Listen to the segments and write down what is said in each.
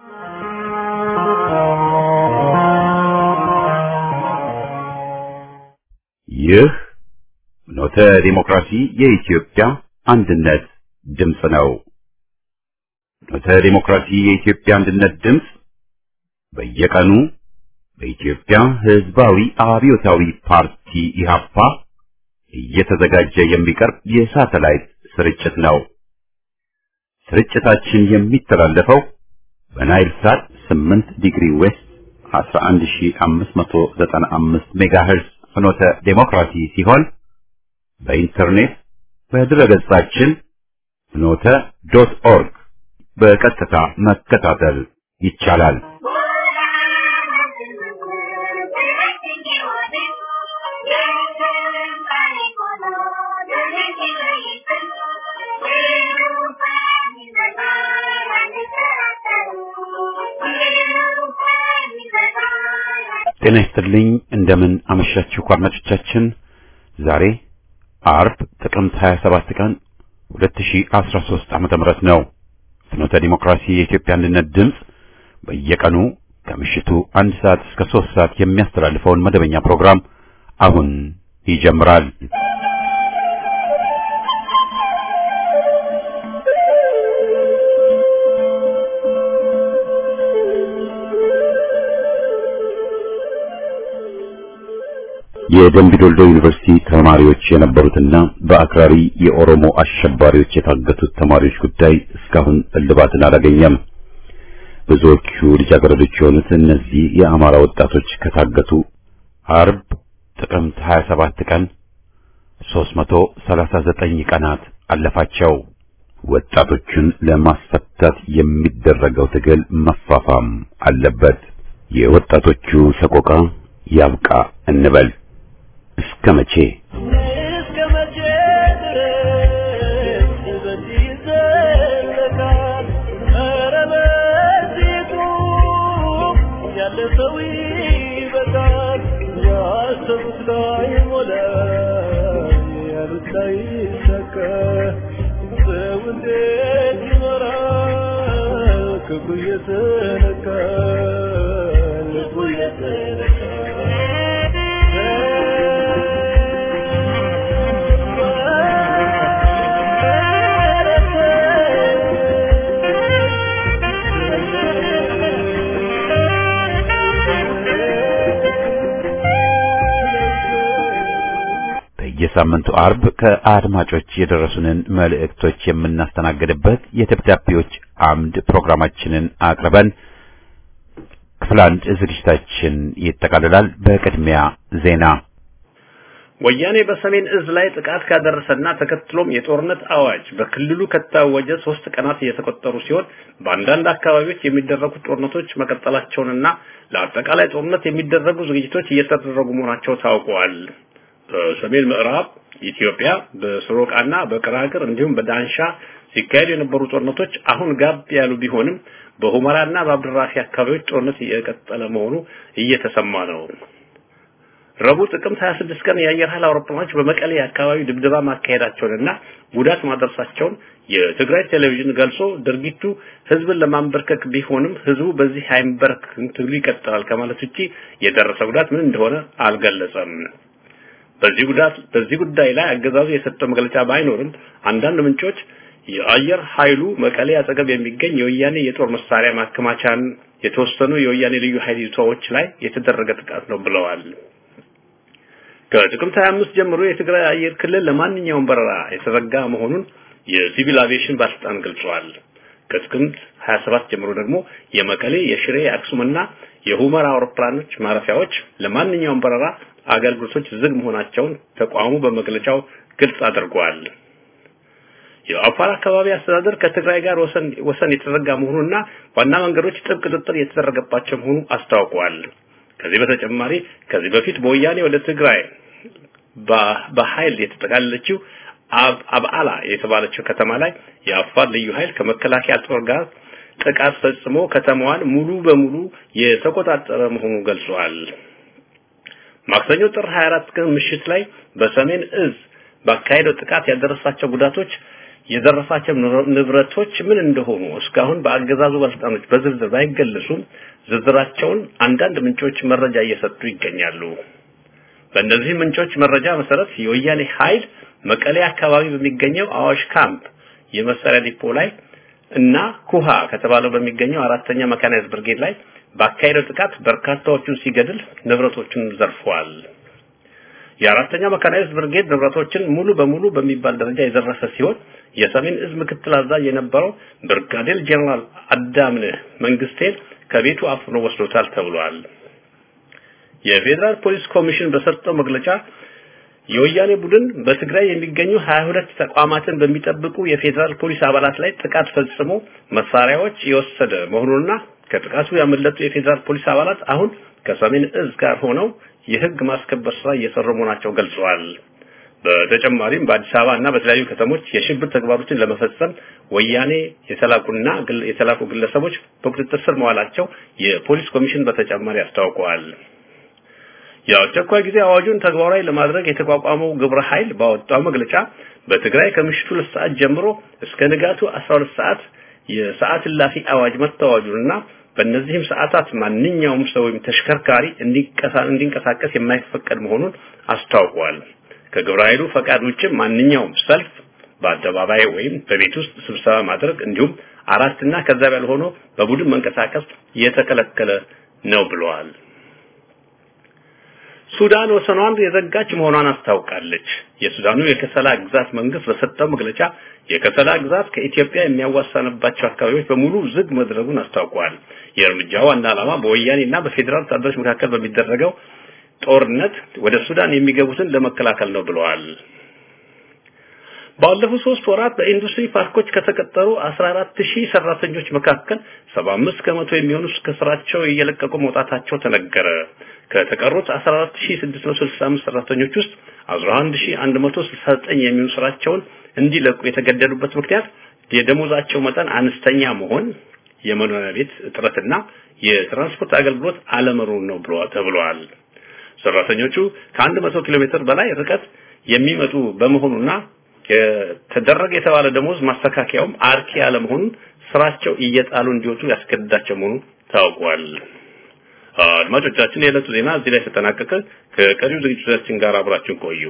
ይህ ኖተ ዲሞክራሲ የኢትዮጵያ አንድነት ድምፅ ነው። ኖተ ዲሞክራሲ የኢትዮጵያ አንድነት ድምፅ በየቀኑ በኢትዮጵያ ሕዝባዊ አብዮታዊ ፓርቲ ኢህአፓ እየተዘጋጀ የሚቀርብ የሳተላይት ስርጭት ነው። ስርጭታችን የሚተላለፈው በናይል ሳት 8 ዲግሪ ዌስት 11595 ሜጋሄርዝ ፍኖተ ዴሞክራሲ ሲሆን በኢንተርኔት በድረገጻችን ፍኖተ ዶት ኦርግ በቀጥታ መከታተል ይቻላል። ጤና ይስጥልኝ። እንደምን አመሻችሁ አድማጮቻችን። ዛሬ አርብ ጥቅምት 27 ቀን 2013 ዓመተ ምህረት ነው። ፍኖተ ዲሞክራሲ የኢትዮጵያ አንድነት ድምፅ በየቀኑ ከምሽቱ አንድ ሰዓት እስከ ሶስት ሰዓት የሚያስተላልፈውን መደበኛ ፕሮግራም አሁን ይጀምራል። የደምቢ ዶልዶ ዩኒቨርሲቲ ተማሪዎች የነበሩትና በአክራሪ የኦሮሞ አሸባሪዎች የታገቱት ተማሪዎች ጉዳይ እስካሁን እልባትን አላገኘም። ብዙዎቹ ልጃገረዶች የሆኑት እነዚህ የአማራ ወጣቶች ከታገቱ አርብ ጥቅምት 27 ቀን 339 ቀናት አለፋቸው። ወጣቶቹን ለማስፈታት የሚደረገው ትግል መፋፋም አለበት። የወጣቶቹ ሰቆቃ ያብቃ እንበል። እስከ መቼ እስከ መቼ ድረስ በዚህ ይዘለቃል? ኧረ በዚሁ ያለ ሰው ይበቃል። ያሰቡት ላይ ሞላ፣ ያሉት ላይ ሰከ ሰው እንዴት ይኖራል? ክፉ እየተነካ ልቡ በየሳምንቱ አርብ ከአድማጮች የደረሱንን መልእክቶች የምናስተናግድበት የደብዳቤዎች አምድ ፕሮግራማችንን አቅርበን ክፍል አንድ ዝግጅታችን ይጠቃልላል። በቅድሚያ ዜና። ወያኔ በሰሜን እዝ ላይ ጥቃት ካደረሰና ተከትሎም የጦርነት አዋጅ በክልሉ ከታወጀ ሶስት ቀናት እየተቆጠሩ ሲሆን በአንዳንድ አካባቢዎች የሚደረጉት ጦርነቶች መቀጠላቸውንና ለአጠቃላይ ጦርነት የሚደረጉ ዝግጅቶች እየተደረጉ መሆናቸው ታውቀዋል። በሰሜን ምዕራብ ኢትዮጵያ በስሮቃና በቅራቅር እንዲሁም በዳንሻ ሲካሄዱ የነበሩ ጦርነቶች አሁን ጋብ ያሉ ቢሆንም በሁመራና በአብድራፊ አካባቢዎች ጦርነት እየቀጠለ መሆኑ እየተሰማ ነው። ረቡዕ ጥቅምት 26 ቀን የአየር ኃይል አውሮፕላኖች በመቀሌ አካባቢ ድብደባ ማካሄዳቸውንና ጉዳት ማድረሳቸውን የትግራይ ቴሌቪዥን ገልጾ ድርጊቱ ህዝብን ለማንበርከክ ቢሆንም ህዝቡ በዚህ አይንበረከክም፣ ትግሉ ይቀጥላል ከማለት ውጪ የደረሰ ጉዳት ምን እንደሆነ አልገለጸም። በዚህ ጉዳት በዚህ ጉዳይ ላይ አገዛዙ የሰጠው መግለጫ ባይኖርም አንዳንድ ምንጮች የአየር ኃይሉ መቀሌ አጠገብ የሚገኝ የወያኔ የጦር መሳሪያ ማከማቻን የተወሰኑ የወያኔ ልዩ ኃይል ይዞታዎች ላይ የተደረገ ጥቃት ነው ብለዋል። ከጥቅምት 25 ጀምሮ የትግራይ አየር ክልል ለማንኛውም በረራ የተዘጋ መሆኑን የሲቪል አቪዬሽን ባለስልጣን ገልጿል። ከጥቅምት 27 ጀምሮ ደግሞ የመቀሌ፣ የሽሬ፣ የአክሱምና የሁመራ አውሮፕላኖች ማረፊያዎች ለማንኛውም በረራ አገልግሎቶች ዝግ መሆናቸውን ተቋሙ በመግለጫው ግልጽ አድርጓል። የአፋር አካባቢ አስተዳደር ከትግራይ ጋር ወሰን ወሰን የተዘጋ መሆኑና ዋና መንገዶች ጥብቅ ቁጥጥር የተደረገባቸው መሆኑ አስታውቋል። ከዚህ በተጨማሪ ከዚህ በፊት በወያኔ ወደ ትግራይ በኃይል የተጠቃለለችው አብዓላ የተባለችው ከተማ ላይ የአፋር ልዩ ኃይል ከመከላከያ ጦር ጋር ጥቃት ፈጽሞ ከተማዋን ሙሉ በሙሉ የተቆጣጠረ መሆኑ ገልጿል። ማክሰኞ ጥር 24 ቀን ምሽት ላይ በሰሜን እዝ ባካሄደው ጥቃት ያደረሳቸው ጉዳቶች የደረሳቸው ንብረቶች ምን እንደሆኑ እስካሁን በአገዛዙ ባለስልጣኖች በዝርዝር ባይገለጹም ዝርዝራቸውን አንዳንድ ምንጮች መረጃ እየሰጡ ይገኛሉ። በእነዚህ ምንጮች መረጃ መሰረት የወያኔ ኃይል መቀሌ አካባቢ በሚገኘው አዋሽ ካምፕ የመሳሪያ ዲፖ ላይ እና ኩሃ ከተባለው በሚገኘው አራተኛ መካናይዝ ብርጌድ ላይ ባካሄደው ጥቃት በርካታዎቹን ሲገድል ንብረቶቹን ዘርፏል። የአራተኛ መካናይዝድ ብርጌድ ንብረቶችን ሙሉ በሙሉ በሚባል ደረጃ የዘረፈ ሲሆን የሰሜን እዝ ምክትል አዛዥ የነበረው ብርጋዴር ጄኔራል አዳምነህ መንግስቴን ከቤቱ አፍኖ ወስዶታል ተብሏል። የፌዴራል ፖሊስ ኮሚሽን በሰጠው መግለጫ የወያኔ ቡድን በትግራይ የሚገኙ 22 ተቋማትን በሚጠብቁ የፌዴራል ፖሊስ አባላት ላይ ጥቃት ፈጽሞ መሳሪያዎች የወሰደ መሆኑንና ከጥቃቱ ያመለጡ የፌዴራል ፖሊስ አባላት አሁን ከሰሜን እዝ ጋር ሆነው የህግ ማስከበር ስራ እየሰሩ መሆናቸው ገልጸዋል። በተጨማሪም በአዲስ አበባ እና በተለያዩ ከተሞች የሽብር ተግባሮችን ለመፈጸም ወያኔ የተላኩና የተላኩ ግለሰቦች በቁጥጥር ስር መዋላቸው የፖሊስ ኮሚሽን በተጨማሪ አስታውቀዋል። የአስቸኳይ ጊዜ አዋጁን ተግባራዊ ለማድረግ የተቋቋመው ግብረ ኃይል ባወጣው መግለጫ በትግራይ ከምሽቱ ሁለት ሰዓት ጀምሮ እስከ ንጋቱ 12 ሰዓት የሰዓት እላፊ አዋጅ መታወጁንና በእነዚህም ሰዓታት ማንኛውም ሰው ወይም ተሽከርካሪ እንዲንቀሳቀስ የማይፈቀድ መሆኑን አስታውቋል። ከግብረ ኃይሉ ፈቃድ ውጭ ማንኛውም ሰልፍ በአደባባይ ወይም በቤት ውስጥ ስብሰባ ማድረግ እንዲሁም አራትና ከዛ በላይ ሆኖ በቡድን መንቀሳቀስ የተከለከለ ነው ብለዋል። ሱዳን ወሰኗን የዘጋች መሆኗን አስታውቃለች። የሱዳኑ የከሰላ ግዛት መንግስት በሰጠው መግለጫ የከሰላ ግዛት ከኢትዮጵያ የሚያዋሳንባቸው አካባቢዎች በሙሉ ዝግ መድረጉን አስታውቋል። የእርምጃው ዋና ዓላማ በወያኔና በፌዴራል ወታደሮች መካከል በሚደረገው ጦርነት ወደ ሱዳን የሚገቡትን ለመከላከል ነው ብለዋል። ባለፉት ሶስት ወራት በኢንዱስትሪ ፓርኮች ከተቀጠሩ 14000 ሰራተኞች መካከል 75 ከመቶ የሚሆኑ ከስራቸው እየለቀቁ መውጣታቸው ተነገረ። ከተቀሩት 14665 ሰራተኞች ውስጥ 11169 የሚሆኑ ስራቸውን እንዲለቁ የተገደዱበት ምክንያት የደሞዛቸው መጠን አነስተኛ መሆን፣ የመኖሪያ ቤት እጥረትና የትራንስፖርት አገልግሎት አለመኖር ነው ተብሏል። ሰራተኞቹ ከ100 ኪሎ ሜትር በላይ ርቀት የሚመጡ በመሆኑና የተደረገ የተባለ ደሞዝ ማስተካከያውም አርኪ ያለመሆኑን ስራቸው እየጣሉ እንዲወጡ ያስገድዳቸው መሆኑ ታውቋል። አድማጮቻችን፣ የዕለቱ ዜና እዚህ ላይ ተጠናቀቀ። ከቀሪው ዝግጅቶቻችን ጋር አብራችሁን ቆዩ።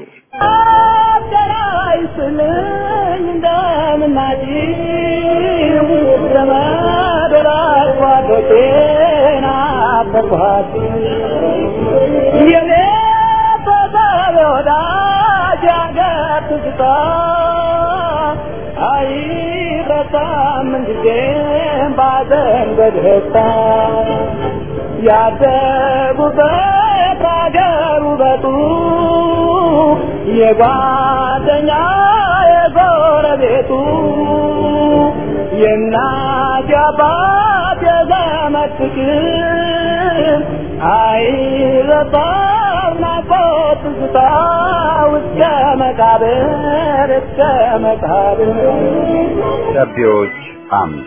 ያደጉበት አገር ውበቱ የጓደኛ የጎረቤቱ የእናት የአባት የዘመድ ፍቅር አይረሳም ናፍቆት ትዝታ እስከ መቃብር እስከ መቃብር ደብዳቤዎች አምድ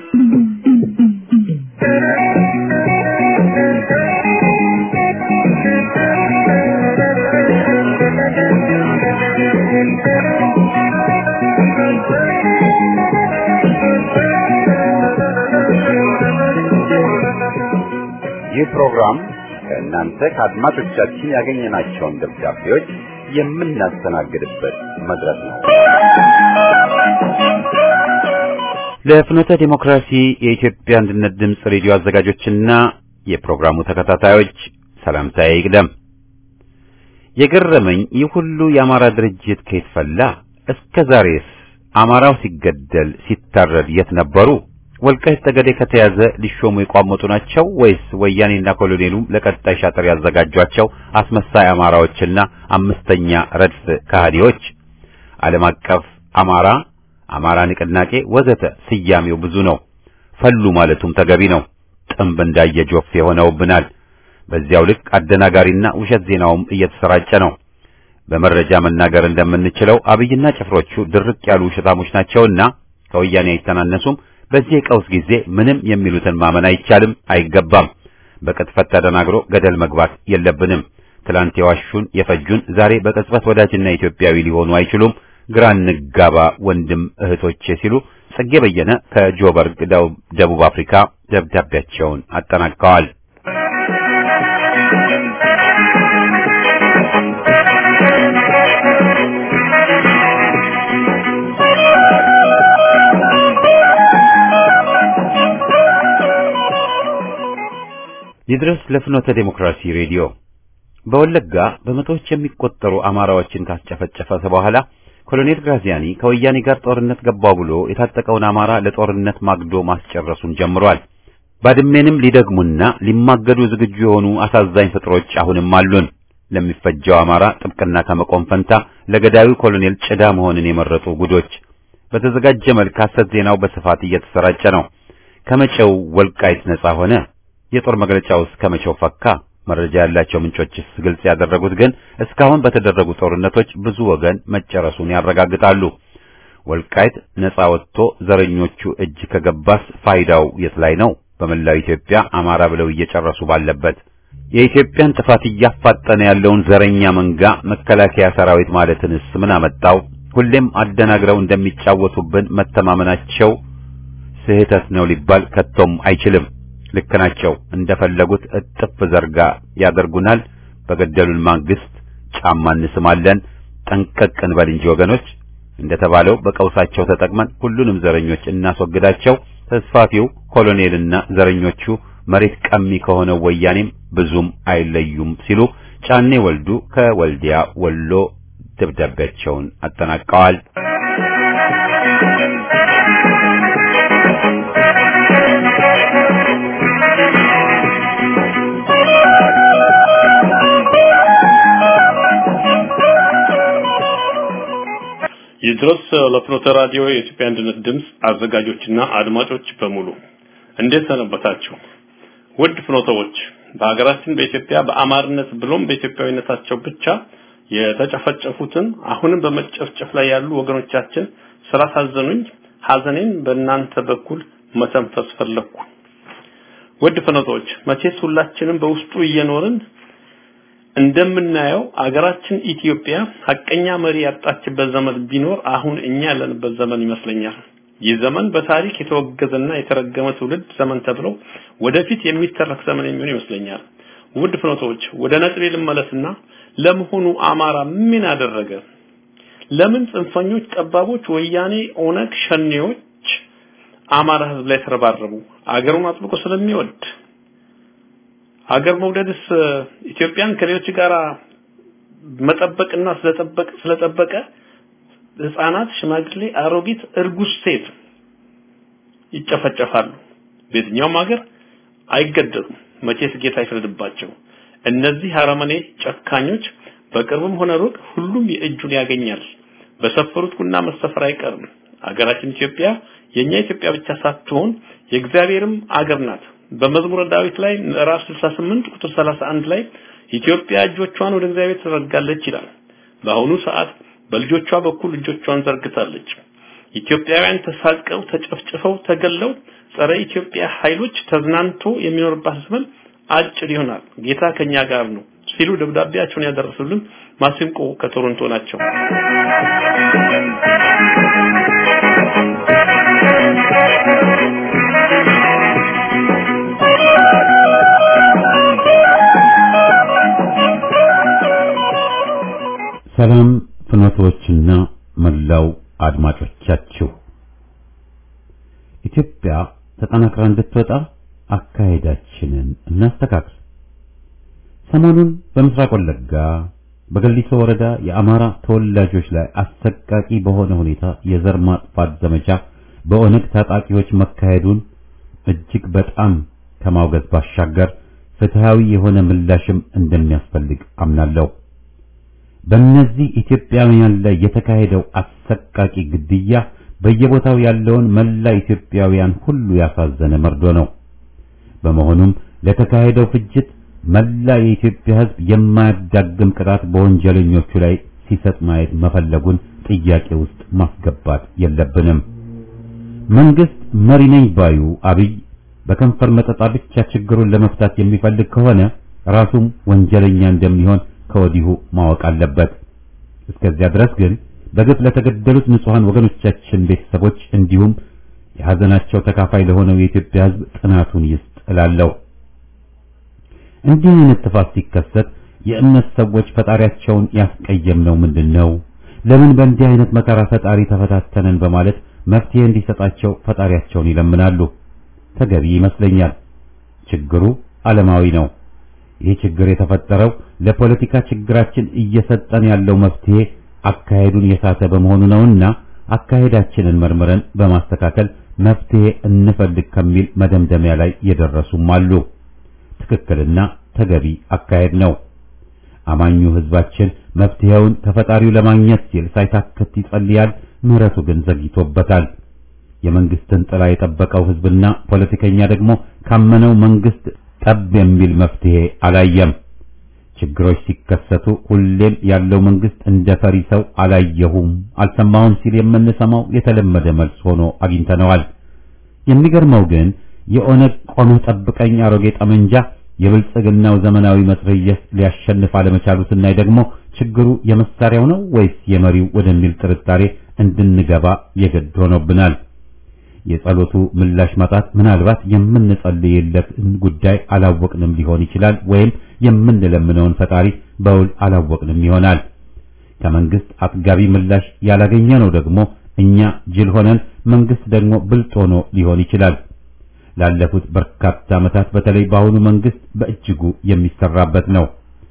ይህ ፕሮግራም ከእናንተ ከአድማጮቻችን ያገኘናቸውን ደብዳቤዎች የምናስተናግድበት መድረክ ነው። ለፍኖተ ዲሞክራሲ የኢትዮጵያ አንድነት ድምፅ ሬዲዮ አዘጋጆችና የፕሮግራሙ ተከታታዮች ሰላምታዬ ይቅደም። የገረመኝ ይህ ሁሉ የአማራ ድርጅት ከየት ፈላ? እስከ ዛሬስ አማራው ሲገደል ሲታረድ የት ነበሩ? ወልቃይት ጠገዴ ከተያዘ ሊሾሙ የቋመጡ ናቸው ወይስ ወያኔና ኮሎኔሉም ለቀጣይ ሻጥር ያዘጋጇቸው አስመሳይ አማራዎችና አምስተኛ ረድፍ ከሃዲዎች? ዓለም አቀፍ አማራ፣ አማራ ንቅናቄ ወዘተ ስያሜው ብዙ ነው። ፈሉ ማለቱም ተገቢ ነው። ጥንብ እንዳየ ጆፍ የሆነውብናል። በዚያው ልክ አደናጋሪና ውሸት ዜናውም እየተሰራጨ ነው። በመረጃ መናገር እንደምንችለው አብይና ጭፍሮቹ ድርቅ ያሉ ውሸታሞች ናቸውና ከወያኔ አይተናነሱም። በዚህ የቀውስ ጊዜ ምንም የሚሉትን ማመን አይቻልም፣ አይገባም። በቅጥፈት ተደናግሮ ገደል መግባት የለብንም። ትላንት የዋሹን የፈጁን ዛሬ በቅጽበት ወዳጅና ኢትዮጵያዊ ሊሆኑ አይችሉም። ግራ እንጋባ ወንድም እህቶቼ ሲሉ ጸጌ በየነ ከጆበርግ ደቡብ አፍሪካ ደብዳቤያቸውን አጠናቀዋል። ይድረስ ለፍኖተ ዴሞክራሲ ሬዲዮ በወለጋ በመቶዎች የሚቆጠሩ አማራዎችን ካስጨፈጨፈ በኋላ ኮሎኔል ግራዚያኒ ከወያኔ ጋር ጦርነት ገባው ብሎ የታጠቀውን አማራ ለጦርነት ማግዶ ማስጨረሱን ጀምሯል። ባድሜንም ሊደግሙና ሊማገዱ ዝግጁ የሆኑ አሳዛኝ ፍጥሮች አሁንም አሉን። ለሚፈጀው አማራ ጥብቅና ከመቆም ፈንታ ለገዳዩ ኮሎኔል ጭዳ መሆንን የመረጡ ጉዶች። በተዘጋጀ መልክ ሐሰት ዜናው በስፋት እየተሰራጨ ነው። ከመቼው ወልቃይት ነጻ ሆነ? የጦር መግለጫውስ ከመቼው ፈካ? መረጃ ያላቸው ምንጮችስ ግልጽ ያደረጉት ግን እስካሁን በተደረጉ ጦርነቶች ብዙ ወገን መጨረሱን ያረጋግጣሉ። ወልቃይት ነጻ ወጥቶ ዘረኞቹ እጅ ከገባስ ፋይዳው የት ላይ ነው? በመላው ኢትዮጵያ አማራ ብለው እየጨረሱ ባለበት የኢትዮጵያን ጥፋት እያፋጠነ ያለውን ዘረኛ መንጋ መከላከያ ሰራዊት ማለትንስ ምን አመጣው? ሁሌም አደናግረው እንደሚጫወቱብን መተማመናቸው ስህተት ነው ሊባል ከቶም አይችልም። ልክ ናቸው። እንደፈለጉት እጥፍ ዘርጋ ያደርጉናል። በገደሉን ማግስት ጫማ እንስማለን። ጠንቀቅ እንበል እንጂ ወገኖች፣ እንደተባለው በቀውሳቸው ተጠቅመን ሁሉንም ዘረኞች እናስወግዳቸው። ተስፋፊው ኮሎኔልና ዘረኞቹ መሬት ቀሚ ከሆነው ወያኔም ብዙም አይለዩም ሲሉ ጫኔ ወልዱ ከወልዲያ ወሎ ደብዳቤያቸውን አጠናቀዋል። ይድረስ ለፍኖተ ራዲዮ የኢትዮጵያ አንድነት ድምፅ አዘጋጆችና አድማጮች በሙሉ እንዴት ሰነበታችሁ? ውድ ፍኖተዎች በሀገራችን በኢትዮጵያ በአማርነት ብሎም በኢትዮጵያዊነታቸው ብቻ የተጨፈጨፉትን አሁንም በመጨፍጨፍ ላይ ያሉ ወገኖቻችን ስላሳዘኑኝ ሀዘኔን በእናንተ በኩል መተንፈስ ፈለኩ። ውድ ፍኖተዎች መቼስ ሁላችንም በውስጡ እየኖርን እንደምናየው አገራችን ኢትዮጵያ ሀቀኛ መሪ ያጣችበት ዘመን ቢኖር አሁን እኛ ያለንበት ዘመን ይመስለኛል። ይህ ዘመን በታሪክ የተወገዘና የተረገመ ትውልድ ዘመን ተብሎ ወደፊት የሚተረክ ዘመን የሚሆን ይመስለኛል። ውድ ፍኖቶች ወደ ነጥቤ ልመለስና ለመሆኑ አማራ ምን አደረገ? ለምን ጽንፈኞች፣ ጠባቦች፣ ወያኔ፣ ኦነግ፣ ሸኔዎች አማራ ህዝብ ላይ ተረባረቡ? አገሩን አጥብቆ ስለሚወድ አገር መውደድስ ኢትዮጵያን ከሌሎች ጋር መጠበቅና ስለጠበቅ ስለጠበቀ ህፃናት፣ ሽማግሌ፣ አሮጊት፣ እርጉዝ ሴት ይጨፈጨፋሉ። በየትኛውም ሀገር አይገደሉም። መቼስ ጌታ ይፍረድባቸው። እነዚህ አረመኔ ጨካኞች በቅርብም ሆነ ሩቅ ሁሉም የእጁን ያገኛል። በሰፈሩት ቁና መሰፈር አይቀርም። አገራችን ኢትዮጵያ የኛ ኢትዮጵያ ብቻ ሳትሆን የእግዚአብሔርም አገር ናት። በመዝሙረ ዳዊት ላይ ምዕራፍ 68 ቁጥር 31 ላይ ኢትዮጵያ እጆቿን ወደ እግዚአብሔር ትዘረጋለች ይላል። በአሁኑ ሰዓት በልጆቿ በኩል እጆቿን ዘርግታለች። ኢትዮጵያውያን ተሳቀው፣ ተጨፍጭፈው፣ ተገለው ጸረ ኢትዮጵያ ኃይሎች ተዝናንቶ የሚኖርባት ዘመን አጭር ይሆናል። ጌታ ከኛ ጋር ነው ሲሉ ደብዳቤያቸውን ያደረሱልን ማሲንቆ ከቶሮንቶ ናቸው። ሰላም ፍኖቶችና መላው አድማጮቻችሁ ኢትዮጵያ ተጠናክራ እንድትወጣ አካሄዳችንን እናስተካክል። ሰሞኑን በምስራቅ ወለጋ በገሊሶ ወረዳ የአማራ ተወላጆች ላይ አሰቃቂ በሆነ ሁኔታ የዘር ማጥፋት ዘመቻ በኦነግ ታጣቂዎች መካሄዱን እጅግ በጣም ከማውገዝ ባሻገር ፍትሃዊ የሆነ ምላሽም እንደሚያስፈልግ አምናለሁ። በእነዚህ ኢትዮጵያውያን ላይ የተካሄደው አሰቃቂ ግድያ በየቦታው ያለውን መላ ኢትዮጵያውያን ሁሉ ያሳዘነ መርዶ ነው። በመሆኑም ለተካሄደው ፍጅት መላ የኢትዮጵያ ሕዝብ የማያዳግም ቅጣት በወንጀለኞቹ ላይ ሲሰጥ ማየት መፈለጉን ጥያቄ ውስጥ ማስገባት የለብንም። መንግስት መሪ ነኝ ባዩ አብይ በከንፈር መጠጣ ብቻ ችግሩን ለመፍታት የሚፈልግ ከሆነ ራሱም ወንጀለኛ እንደሚሆን ከወዲሁ ማወቅ አለበት። እስከዚያ ድረስ ግን በግፍ ለተገደሉት ንጹሐን ወገኖቻችን ቤተሰቦች እንዲሁም የሐዘናቸው ተካፋይ ለሆነው የኢትዮጵያ ሕዝብ ጥናቱን ይስጥ እላለሁ። እንዲህ አይነት ጥፋት ሲከሰት የእምነት ሰዎች ፈጣሪያቸውን ያስቀየምነው ምንድን ነው? ለምን በእንዲህ አይነት መከራ ፈጣሪ ተፈታተነን በማለት መፍትሄ እንዲሰጣቸው ፈጣሪያቸውን ይለምናሉ። ተገቢ ይመስለኛል። ችግሩ ዓለማዊ ነው። ይህ ችግር የተፈጠረው ለፖለቲካ ችግራችን እየሰጠን ያለው መፍትሄ አካሄዱን የሳተ በመሆኑ ነውና አካሄዳችንን መርምረን በማስተካከል መፍትሄ እንፈልግ ከሚል መደምደሚያ ላይ የደረሱም አሉ። ትክክልና ተገቢ አካሄድ ነው። አማኙ ሕዝባችን መፍትሄውን ከፈጣሪው ለማግኘት ሲል ሳይታክት ይጸልያል። ምሕረቱ ግን ዘግይቶበታል። የመንግስትን ጥላ የጠበቀው ሕዝብና ፖለቲከኛ ደግሞ ካመነው መንግስት ጠብ የሚል መፍትሄ አላየም። ችግሮች ሲከሰቱ ሁሌም ያለው መንግስት እንደ ፈሪ ሰው አላየሁም፣ አልሰማሁም ሲል የምንሰማው የተለመደ መልስ ሆኖ አግኝተነዋል። የሚገርመው ግን የኦነግ ቆመ ጠብቀኝ አሮጌ ጠመንጃ የብልጽግናው ዘመናዊ መትረየስ ሊያሸንፍ አለመቻሉ ስናይ ደግሞ ችግሩ የመሳሪያው ነው ወይስ የመሪው ወደሚል ጥርጣሬ እንድንገባ የግድ ሆኖብናል። የጸሎቱ ምላሽ ማጣት ምናልባት የምንጸልይለትን ጉዳይ አላወቅንም ሊሆን ይችላል፣ ወይም የምንለምነውን ፈጣሪ በውል አላወቅንም ይሆናል። ከመንግስት አጥጋቢ ምላሽ ያላገኘነው ደግሞ እኛ ጅል ሆነን መንግስት ደግሞ ብልጥ ሆኖ ሊሆን ይችላል። ላለፉት በርካታ ዓመታት በተለይ በአሁኑ መንግስት በእጅጉ የሚሰራበት ነው።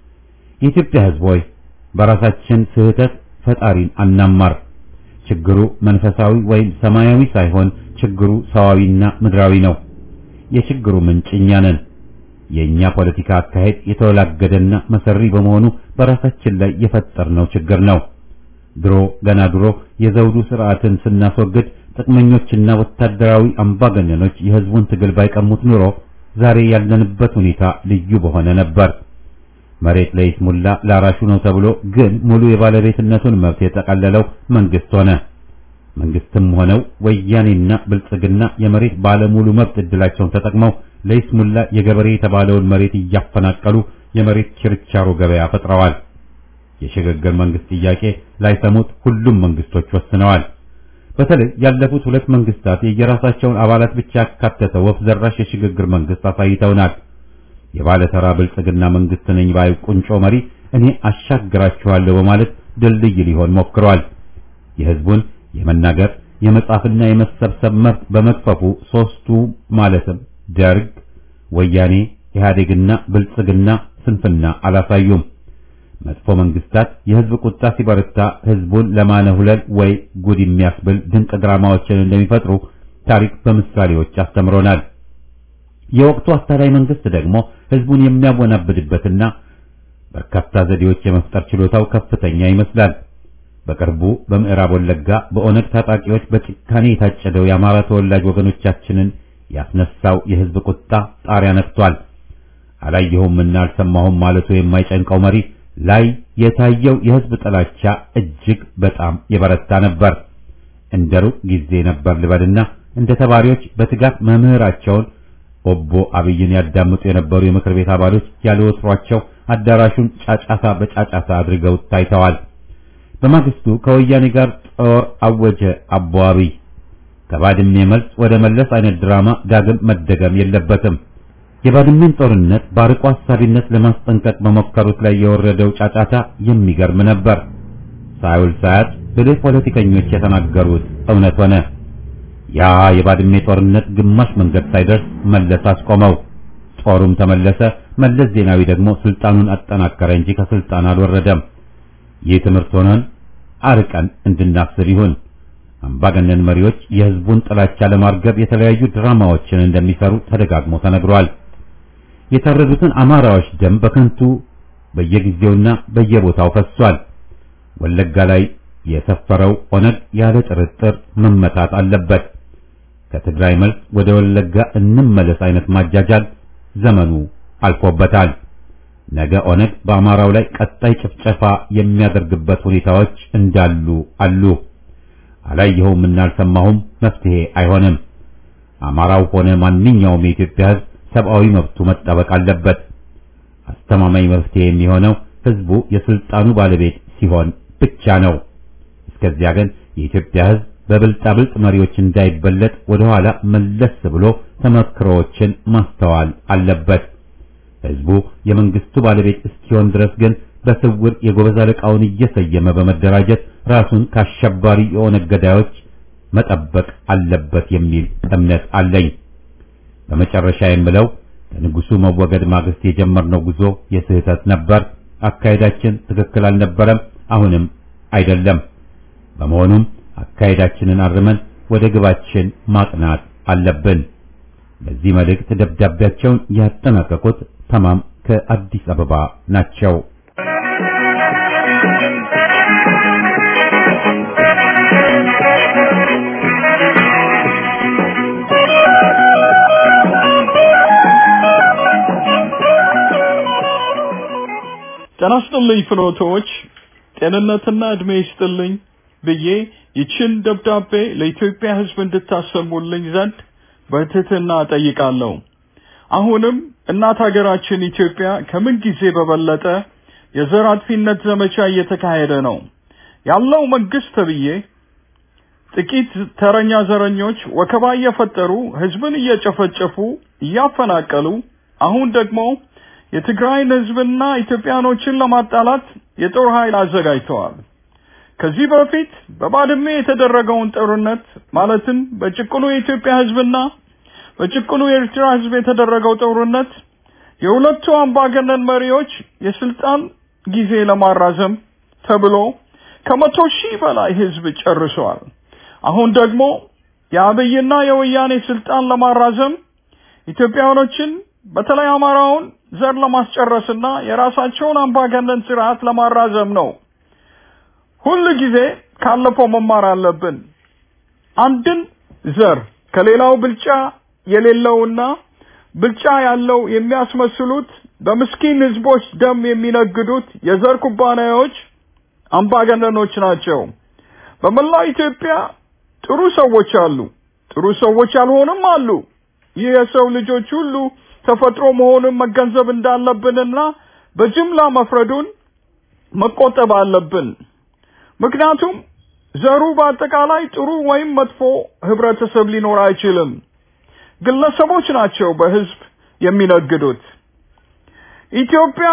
የኢትዮጵያ ሕዝብ ሆይ በራሳችን ስህተት ፈጣሪን አናማር። ችግሩ መንፈሳዊ ወይም ሰማያዊ ሳይሆን ችግሩ ሰዋዊና ምድራዊ ነው። የችግሩ ምንጭ እኛ ነን። የእኛ ፖለቲካ አካሄድ የተወላገደና መሰሪ በመሆኑ በራሳችን ላይ የፈጠርነው ችግር ነው። ድሮ ገና ድሮ የዘውዱ ስርዓትን ስናስወግድ ጥቅመኞችና ወታደራዊ አምባገነኖች የህዝቡን ትግል ባይቀሙት ኑሮ ዛሬ ያለንበት ሁኔታ ልዩ በሆነ ነበር። መሬት ለይስሙላ ላራሹ ነው ተብሎ ግን ሙሉ የባለቤትነቱን መብት የጠቀለለው መንግስት ሆነ። መንግስትም ሆነው ወያኔና ብልጽግና የመሬት ባለሙሉ መብት እድላቸውን ተጠቅመው ለይስሙላ የገበሬ የተባለውን መሬት እያፈናቀሉ የመሬት ችርቻሮ ገበያ ፈጥረዋል። የሽግግር መንግስት ጥያቄ ላይሰሙት ሁሉም መንግስቶች ወስነዋል። በተለይ ያለፉት ሁለት መንግስታት የየራሳቸውን አባላት ብቻ ያካተተ ወፍ ዘራሽ የሽግግር መንግስት አሳይተውናል። የባለተራ ብልጽግና መንግስት ነኝ ባይ ቁንጮ መሪ እኔ አሻግራችኋለሁ በማለት ድልድይ ሊሆን ሞክሯል። የህዝቡን የመናገር የመጻፍና የመሰብሰብ መብት በመክፈፉ ሶስቱ ማለትም ደርግ፣ ወያኔ፣ ኢህአዴግና ብልጽግና ስንፍና አላሳዩም። መጥፎ መንግስታት የህዝብ ቁጣ ሲበረታ ህዝቡን ለማነሁለል ወይ ጉድ የሚያስብል ድንቅ ድራማዎችን እንደሚፈጥሩ ታሪክ በምሳሌዎች አስተምሮናል። የወቅቱ አታላይ መንግስት ደግሞ ህዝቡን የሚያወናብድበትና በርካታ ዘዴዎች የመፍጠር ችሎታው ከፍተኛ ይመስላል። በቅርቡ በምዕራብ ወለጋ በኦነግ ታጣቂዎች በጭካኔ የታጨደው የአማራ ተወላጅ ወገኖቻችንን ያስነሳው የህዝብ ቁጣ ጣሪያ ነክቷል። አላየሁምና አልሰማሁም ማለቱ የማይጨንቀው መሪ ላይ የታየው የህዝብ ጥላቻ እጅግ በጣም የበረታ ነበር። እንደ ሩቅ ጊዜ ነበር ልበልና እንደ ተማሪዎች በትጋት መምህራቸውን ኦቦ አብይን ያዳምጡ የነበሩ የምክር ቤት አባሎች ያለ ወትሯቸው አዳራሹን ጫጫታ በጫጫታ አድርገው ታይተዋል። በማግስቱ ከወያኔ ጋር ጦር አወጀ አቦ አብይ። ከባድሜ መልስ ወደ መለስ አይነት ድራማ ዳግም መደገም የለበትም። የባድሜን ጦርነት በአርቆ አሳቢነት ለማስጠንቀቅ በሞከሩት ላይ የወረደው ጫጫታ የሚገርም ነበር። ሳይውል ሳያት ብልህ ፖለቲከኞች የተናገሩት እውነት ሆነ። ያ የባድሜ ጦርነት ግማሽ መንገድ ሳይደርስ መለስ አስቆመው። ጦሩም ተመለሰ። መለስ ዜናዊ ደግሞ ስልጣኑን አጠናከረ እንጂ ከስልጣን አልወረደም። ይህ ትምህርት ሆነን አርቀን እንድናስብ ይሁን። አምባገነን መሪዎች የህዝቡን ጥላቻ ለማርገብ የተለያዩ ድራማዎችን እንደሚሰሩ ተደጋግሞ ተነግሯል። የታረዱትን አማራዎች ደም በከንቱ በየጊዜውና በየቦታው ፈሷል። ወለጋ ላይ የሰፈረው ኦነግ ያለ ጥርጥር መመታት አለበት። ከትግራይ መልስ ወደ ወለጋ እንመለስ አይነት ማጃጃል ዘመኑ አልፎበታል። ነገ ኦነግ በአማራው ላይ ቀጣይ ጭፍጨፋ የሚያደርግበት ሁኔታዎች እንዳሉ አሉ። አላየኸውም እና አልሰማሁም መፍትሄ አይሆንም። አማራው ሆነ ማንኛውም የኢትዮጵያ ህዝብ ሰብአዊ መብቱ መጠበቅ አለበት። አስተማማኝ መፍትሄ የሚሆነው ህዝቡ የስልጣኑ ባለቤት ሲሆን ብቻ ነው። እስከዚያ ግን የኢትዮጵያ ሕዝብ በብልጣብልጥ መሪዎች እንዳይበለጥ ወደ ኋላ መለስ ብሎ ተመክሮዎችን ማስተዋል አለበት። ሕዝቡ የመንግስቱ ባለቤት እስኪሆን ድረስ ግን በስውር የጎበዝ አለቃውን እየሰየመ በመደራጀት ራሱን ከአሸባሪ የኦነግ ገዳዮች መጠበቅ አለበት የሚል እምነት አለኝ። በመጨረሻ የምለው ከንጉሱ መወገድ ማግስት የጀመርነው ጉዞ የስህተት ነበር። አካሄዳችን ትክክል አልነበረም፣ አሁንም አይደለም። በመሆኑም አካሄዳችንን አርመን ወደ ግባችን ማቅናት አለብን። በዚህ መልእክት ደብዳቤያቸውን ያጠናቀቁት ተማም ከአዲስ አበባ ናቸው። ጤና ይስጥልኝ ፍኖቶች፣ ጤንነትና እድሜ ይስጥልኝ ብዬ ይችን ደብዳቤ ለኢትዮጵያ ሕዝብ እንድታሰሙልኝ ዘንድ በትህትና ጠይቃለሁ። አሁንም እናት ሀገራችን ኢትዮጵያ ከምን ጊዜ በበለጠ የዘር አጥፊነት ዘመቻ እየተካሄደ ነው ያለው መንግስት ተብዬ ጥቂት ተረኛ ዘረኞች ወከባ እየፈጠሩ ህዝብን እየጨፈጨፉ እያፈናቀሉ አሁን ደግሞ የትግራይን ህዝብና ኢትዮጵያኖችን ለማጣላት የጦር ኃይል አዘጋጅተዋል። ከዚህ በፊት በባድሜ የተደረገውን ጦርነት ማለትም በጭቁኑ የኢትዮጵያ ህዝብና በጭቁኑ የኤርትራ ህዝብ የተደረገው ጦርነት የሁለቱ አምባገነን መሪዎች የስልጣን ጊዜ ለማራዘም ተብሎ ከመቶ ሺህ በላይ ህዝብ ጨርሰዋል። አሁን ደግሞ የአብይና የወያኔ ስልጣን ለማራዘም ኢትዮጵያኖችን በተለይ አማራውን ዘር ለማስጨረስና የራሳቸውን አምባገነን ስርዓት ለማራዘም ነው። ሁል ጊዜ ካለፈው መማር አለብን። አንድን ዘር ከሌላው ብልጫ የሌለውና ብልጫ ያለው የሚያስመስሉት በምስኪን ህዝቦች ደም የሚነግዱት የዘር ኩባንያዎች አምባገነኖች ናቸው። በመላው ኢትዮጵያ ጥሩ ሰዎች አሉ፣ ጥሩ ሰዎች ያልሆኑም አሉ። ይህ የሰው ልጆች ሁሉ ተፈጥሮ መሆኑን መገንዘብ እንዳለብንና በጅምላ መፍረዱን መቆጠብ አለብን። ምክንያቱም ዘሩ በአጠቃላይ ጥሩ ወይም መጥፎ ህብረተሰብ ሊኖር አይችልም። ግለሰቦች ናቸው በህዝብ የሚነግዱት። ኢትዮጵያ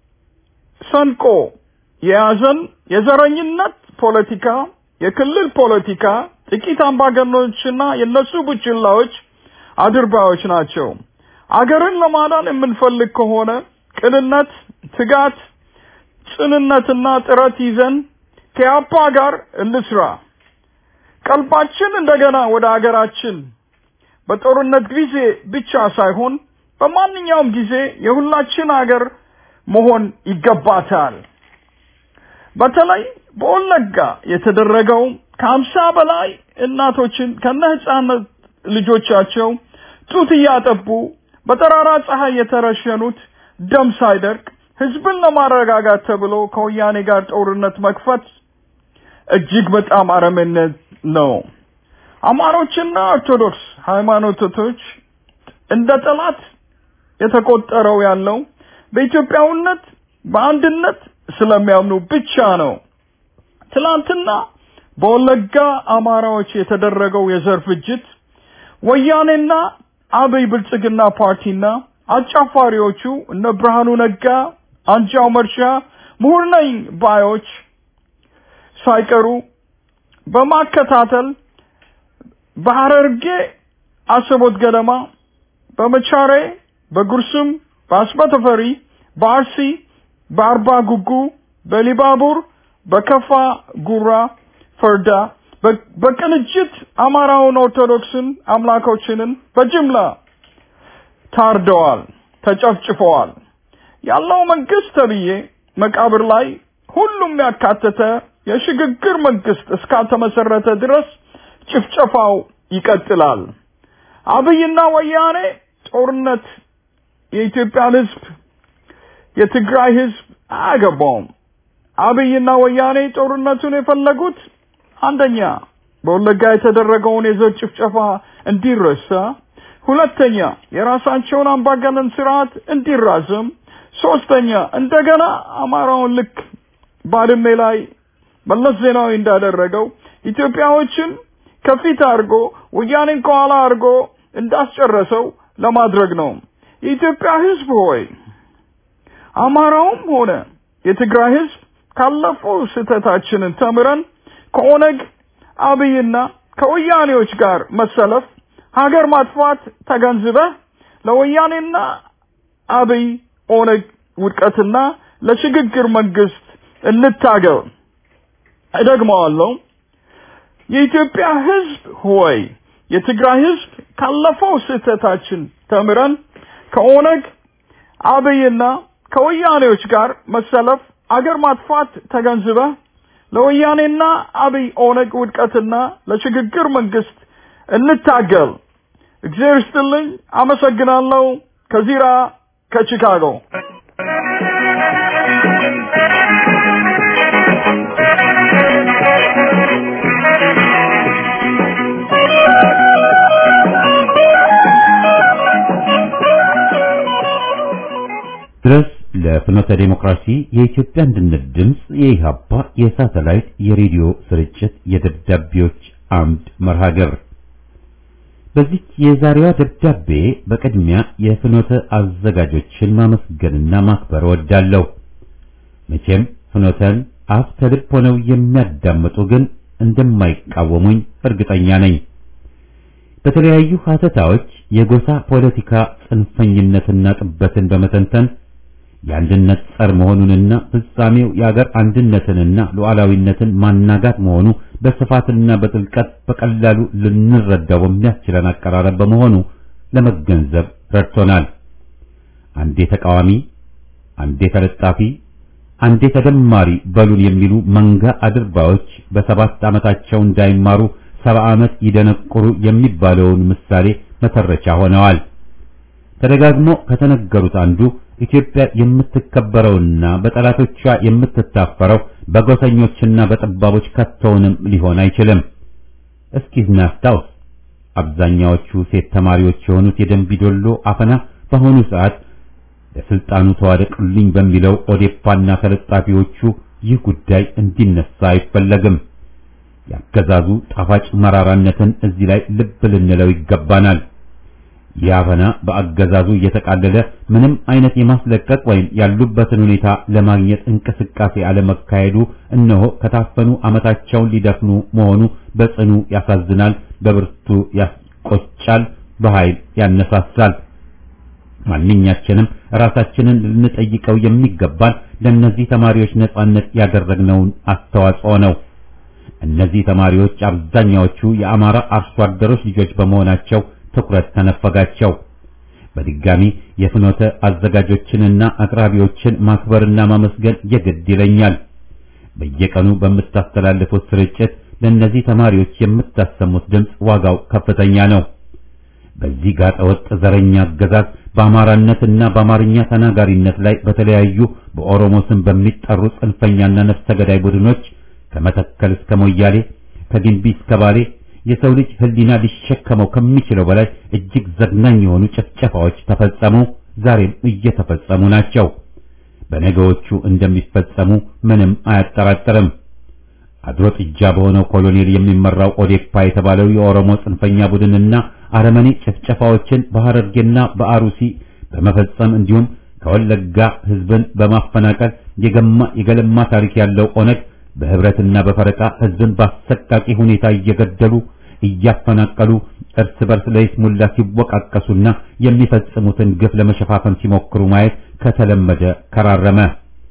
ሰንቆ የያዘን የዘረኝነት ፖለቲካ፣ የክልል ፖለቲካ ጥቂት አምባገነኖችና የነሱ ቡችላዎች አድርባዮች ናቸው። አገርን ለማዳን የምንፈልግ ከሆነ ቅንነት፣ ትጋት፣ ጽንነትና ጥረት ይዘን ከያፓ ጋር እንስራ። ቀልባችን እንደገና ወደ አገራችን በጦርነት ጊዜ ብቻ ሳይሆን በማንኛውም ጊዜ የሁላችን አገር መሆን ይገባታል። በተለይ በወለጋ የተደረገው ከሀምሳ በላይ እናቶችን ከነ ህፃናት ልጆቻቸው ጡት እያጠቡ በጠራራ ፀሐይ የተረሸኑት ደም ሳይደርቅ ህዝብን ለማረጋጋት ተብሎ ከወያኔ ጋር ጦርነት መክፈት እጅግ በጣም አረመኔነት ነው። አማሮችና ኦርቶዶክስ ሃይማኖቶች እንደ ጠላት የተቆጠረው ያለው በኢትዮጵያዊነት በአንድነት ስለሚያምኑ ብቻ ነው። ትላንትና በወለጋ አማራዎች የተደረገው የዘር ፍጅት ወያኔና አብይ ብልጽግና ፓርቲና አጫፋሪዎቹ እነ ብርሃኑ ነጋ፣ አንጃው መርሻ፣ ምሁር ነኝ ባዮች ሳይቀሩ በማከታተል በሐረርጌ አሰቦት ገደማ፣ በመቻሬ፣ በጉርሱም፣ በአስበተፈሪ፣ በአርሲ፣ በአርባ ጉጉ፣ በሊባቡር፣ በከፋ ጉራ ፈርዳ በቅንጅት አማራውን ኦርቶዶክስን አምላኮችንን በጅምላ ታርደዋል፣ ተጨፍጭፈዋል። ያለው መንግስት ተብዬ መቃብር ላይ ሁሉም ያካተተ የሽግግር መንግስት እስካልተመሰረተ ድረስ ጭፍጨፋው ይቀጥላል። አብይና ወያኔ ጦርነት የኢትዮጵያን ህዝብ የትግራይ ህዝብ አያገባውም። አብይና ወያኔ ጦርነቱን የፈለጉት አንደኛ በወለጋ የተደረገውን የዘር ጭፍጨፋ እንዲረሳ፣ ሁለተኛ የራሳቸውን አምባገነን ስርዓት እንዲራዘም፣ ሶስተኛ እንደገና አማራውን ልክ ባድሜ ላይ መለስ ዜናዊ እንዳደረገው ኢትዮጵያዎችን ከፊት አድርጎ ወያኔን ከኋላ አድርጎ እንዳስጨረሰው ለማድረግ ነው። የኢትዮጵያ ሕዝብ ሆይ አማራውም ሆነ የትግራይ ሕዝብ ካለፈው ስህተታችንን ተምረን ከኦነግ አብይና ከወያኔዎች ጋር መሰለፍ ሀገር ማጥፋት ተገንዝበህ ለወያኔና አብይ ኦነግ ውድቀትና ለሽግግር መንግስት እንታገል። እደግመዋለሁ። የኢትዮጵያ ህዝብ ሆይ የትግራይ ህዝብ ካለፈው ስህተታችን ተምረን ከኦነግ አብይና ከወያኔዎች ጋር መሰለፍ አገር ማጥፋት ተገንዝበህ ለወያኔና አብይ ኦነግ ውድቀትና ለሽግግር መንግስት እንታገል። እግዚአብሔር ይስጥልኝ። አመሰግናለሁ። ከዚራ ከቺካጎ ድረስ ለፍኖተ ዴሞክራሲ የኢትዮጵያ አንድነት ድምፅ የኢሃፓ የሳተላይት የሬዲዮ ስርጭት የደብዳቤዎች አምድ መርሃ ግብር በዚህ የዛሬዋ ደብዳቤ በቅድሚያ የፍኖተ አዘጋጆችን ማመስገንና ማክበር እወዳለሁ። መቼም ፍኖተን አፍ ከልብ ሆነው የሚያዳምጡ ግን እንደማይቃወሙኝ እርግጠኛ ነኝ። በተለያዩ ሀተታዎች የጎሳ ፖለቲካ ጽንፈኝነትና ጥበትን በመተንተን የአንድነት ጸር መሆኑንና ፍጻሜው የአገር አንድነትንና ሉዓላዊነትን ማናጋት መሆኑ በስፋትና በጥልቀት በቀላሉ ልንረዳው በሚያስችለን አቀራረብ በመሆኑ ለመገንዘብ ረድቶናል። አንዴ ተቃዋሚ፣ አንዴ ተለጣፊ፣ አንዴ ተደማሪ በሉን የሚሉ መንጋ አድርባዮች በሰባት ዓመታቸው እንዳይማሩ ሰባ ዓመት ይደነቁሩ የሚባለውን ምሳሌ መተረቻ ሆነዋል። ተደጋግሞ ከተነገሩት አንዱ ኢትዮጵያ የምትከበረውና በጠላቶቿ የምትታፈረው በጎሰኞችና በጠባቦች ከቶውንም ሊሆን አይችልም። እስኪ እናስታውስ። አብዛኛዎቹ ሴት ተማሪዎች የሆኑት የደንቢዶሎ አፈና በአሁኑ ሰዓት ለስልጣኑ ተዋደቅልኝ በሚለው ኦዴፓና ተለጣፊዎቹ ይህ ጉዳይ እንዲነሳ አይፈለግም። ያገዛዙ ጣፋጭ መራራነትን እዚህ ላይ ልብ ልንለው ይገባናል። ይህ አፈና በአገዛዙ እየተቃለለ ምንም አይነት የማስለቀቅ ወይም ያሉበትን ሁኔታ ለማግኘት እንቅስቃሴ አለመካሄዱ እነሆ ከታፈኑ ዓመታቸውን ሊደፍኑ መሆኑ በጽኑ ያሳዝናል፣ በብርቱ ያስቆጫል፣ በኃይል ያነሳሳል። ማንኛችንም ራሳችንን ልንጠይቀው የሚገባን ለእነዚህ ተማሪዎች ነጻነት ያደረግነውን አስተዋጽኦ ነው። እነዚህ ተማሪዎች አብዛኛዎቹ የአማራ አርሶ አደሮች ልጆች በመሆናቸው ትኩረት ተነፈጋቸው። በድጋሚ የፍኖተ አዘጋጆችንና አቅራቢዎችን ማክበርና ማመስገን የግድ ይለኛል። በየቀኑ በምታስተላልፉት ስርጭት ለእነዚህ ተማሪዎች የምታሰሙት ድምፅ ዋጋው ከፍተኛ ነው። በዚህ ጋጠ ወጥ ዘረኛ አገዛዝ በአማራነትና በአማርኛ ተናጋሪነት ላይ በተለያዩ በኦሮሞ ስም በሚጠሩ ጽንፈኛና ነፍሰ ገዳይ ቡድኖች ከመተከል እስከ ሞያሌ ከግንቢ እስከ ባሌ የሰው ልጅ ሕሊና ሊሸከመው ከሚችለው በላይ እጅግ ዘግናኝ የሆኑ ጭፍጨፋዎች ተፈጸሙ፣ ዛሬም እየተፈጸሙ ናቸው። በነገዎቹ እንደሚፈጸሙ ምንም አያጠራጥርም። አድሮ ጥጃ በሆነው ኮሎኔል የሚመራው ኦዴፓ የተባለው የኦሮሞ ጽንፈኛ ቡድንና አረመኔ ጭፍጨፋዎችን በሐረርጌና በአሩሲ በመፈጸም እንዲሁም ከወለጋ ሕዝብን በማፈናቀል የገማ የገለማ ታሪክ ያለው ኦነግ በህብረትና በፈረቃ ህዝብን በአሰቃቂ ሁኔታ እየገደሉ እያፈናቀሉ እርስ በርስ ለይስሙላ ሲወቃቀሱና የሚፈጽሙትን ግፍ ለመሸፋፈን ሲሞክሩ ማየት ከተለመደ ከራረመ።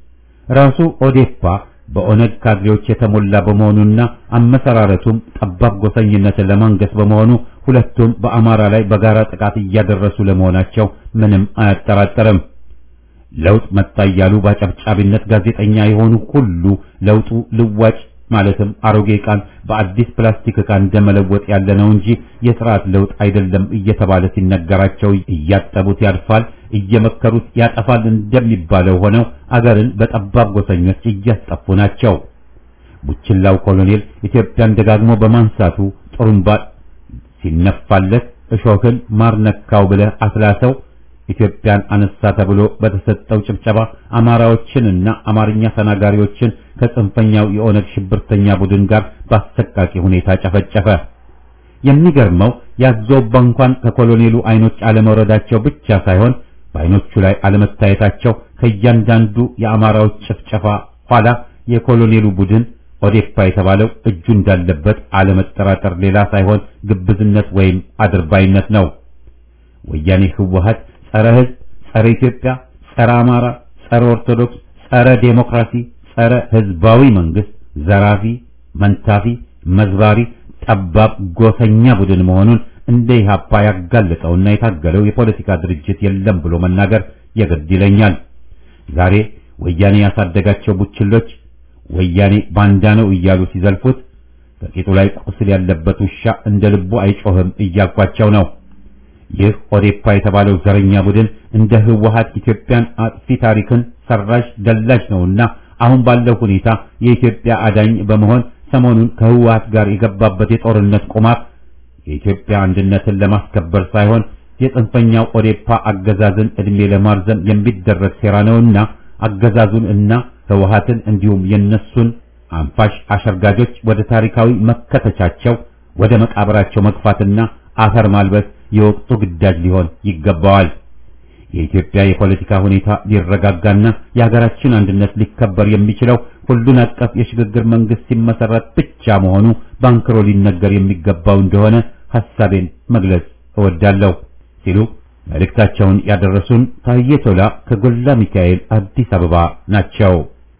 ራሱ ኦዴፓ በኦነግ ካድሬዎች የተሞላ በመሆኑና አመሰራረቱም ጠባብ ጎሰኝነትን ለማንገስ በመሆኑ ሁለቱም በአማራ ላይ በጋራ ጥቃት እያደረሱ ለመሆናቸው ምንም አያጠራጥርም። ለውጥ መጣ እያሉ በአጨብጫቢነት ጋዜጠኛ የሆኑ ሁሉ ለውጡ ልዋጭ ማለትም አሮጌ ዕቃን በአዲስ ፕላስቲክ ዕቃ እንደመለወጥ ያለ ነው እንጂ የስርዓት ለውጥ አይደለም እየተባለ ሲነገራቸው እያጠቡት ያልፋል፣ እየመከሩት ያጠፋል እንደሚባለው ሆነው አገርን በጠባብ ጎሰኞች እያስጠፉ ናቸው። ቡችላው ኮሎኔል ኢትዮጵያን ደጋግሞ በማንሳቱ ጥሩምባ ሲነፋለት እሾህን ማር ነካው ብለህ አስላሰው ኢትዮጵያን አነሳ ተብሎ በተሰጠው ጭብጨባ አማራዎችንና አማርኛ ተናጋሪዎችን ከጽንፈኛው የኦነግ ሽብርተኛ ቡድን ጋር በአሰቃቂ ሁኔታ ጨፈጨፈ። የሚገርመው ያዞባ እንኳን ከኮሎኔሉ አይኖች አለመውረዳቸው ብቻ ሳይሆን በአይኖቹ ላይ አለመታየታቸው ከእያንዳንዱ የአማራዎች ጭፍጨፋ ኋላ የኮሎኔሉ ቡድን ኦዴፓ የተባለው እጁ እንዳለበት አለመጠራጠር ሌላ ሳይሆን ግብዝነት ወይም አድርባይነት ነው። ወያኔ ህወሀት ጸረ ህዝብ፣ ጸረ ኢትዮጵያ፣ ጸረ አማራ፣ ጸረ ኦርቶዶክስ፣ ጸረ ዴሞክራሲ፣ ጸረ ህዝባዊ መንግስት፣ ዘራፊ፣ መንታፊ፣ መዝባሪ፣ ጠባብ ጎሰኛ ቡድን መሆኑን እንደ ኢህአፓ ያጋለጠውና የታገለው የፖለቲካ ድርጅት የለም ብሎ መናገር የግድ ይለኛል። ዛሬ ወያኔ ያሳደጋቸው ቡችሎች ወያኔ ባንዳ ነው እያሉ ሲዘልፉት ከቂጡ ላይ ቁስል ያለበት ውሻ እንደ ልቡ አይጮህም እያልኳቸው ነው። ይህ ኦዴፓ የተባለው ዘረኛ ቡድን እንደ ህወሀት ኢትዮጵያን አጥፊ ታሪክን ሰራሽ ደላሽ ነውና አሁን ባለው ሁኔታ የኢትዮጵያ አዳኝ በመሆን ሰሞኑን ከህወሀት ጋር የገባበት የጦርነት ቁማር የኢትዮጵያ አንድነትን ለማስከበር ሳይሆን የጽንፈኛው ኦዴፓ አገዛዝን እድሜ ለማርዘም የሚደረግ ሴራ ነውና አገዛዙን እና ህወሀትን እንዲሁም የነሱን አንፋሽ አሸርጋጆች ወደ ታሪካዊ መከተቻቸው ወደ መቃብራቸው መግፋትና አፈር ማልበስ የወቅቱ ግዳጅ ሊሆን ይገባዋል። የኢትዮጵያ የፖለቲካ ሁኔታ ሊረጋጋና የሀገራችን አንድነት ሊከበር የሚችለው ሁሉን አቀፍ የሽግግር መንግስት ሲመሰረት ብቻ መሆኑ ባንክሮ ሊነገር የሚገባው እንደሆነ ሐሳቤን መግለጽ እወዳለሁ ሲሉ መልእክታቸውን ያደረሱን ታዬ ቶላ ከጎላ ሚካኤል አዲስ አበባ ናቸው።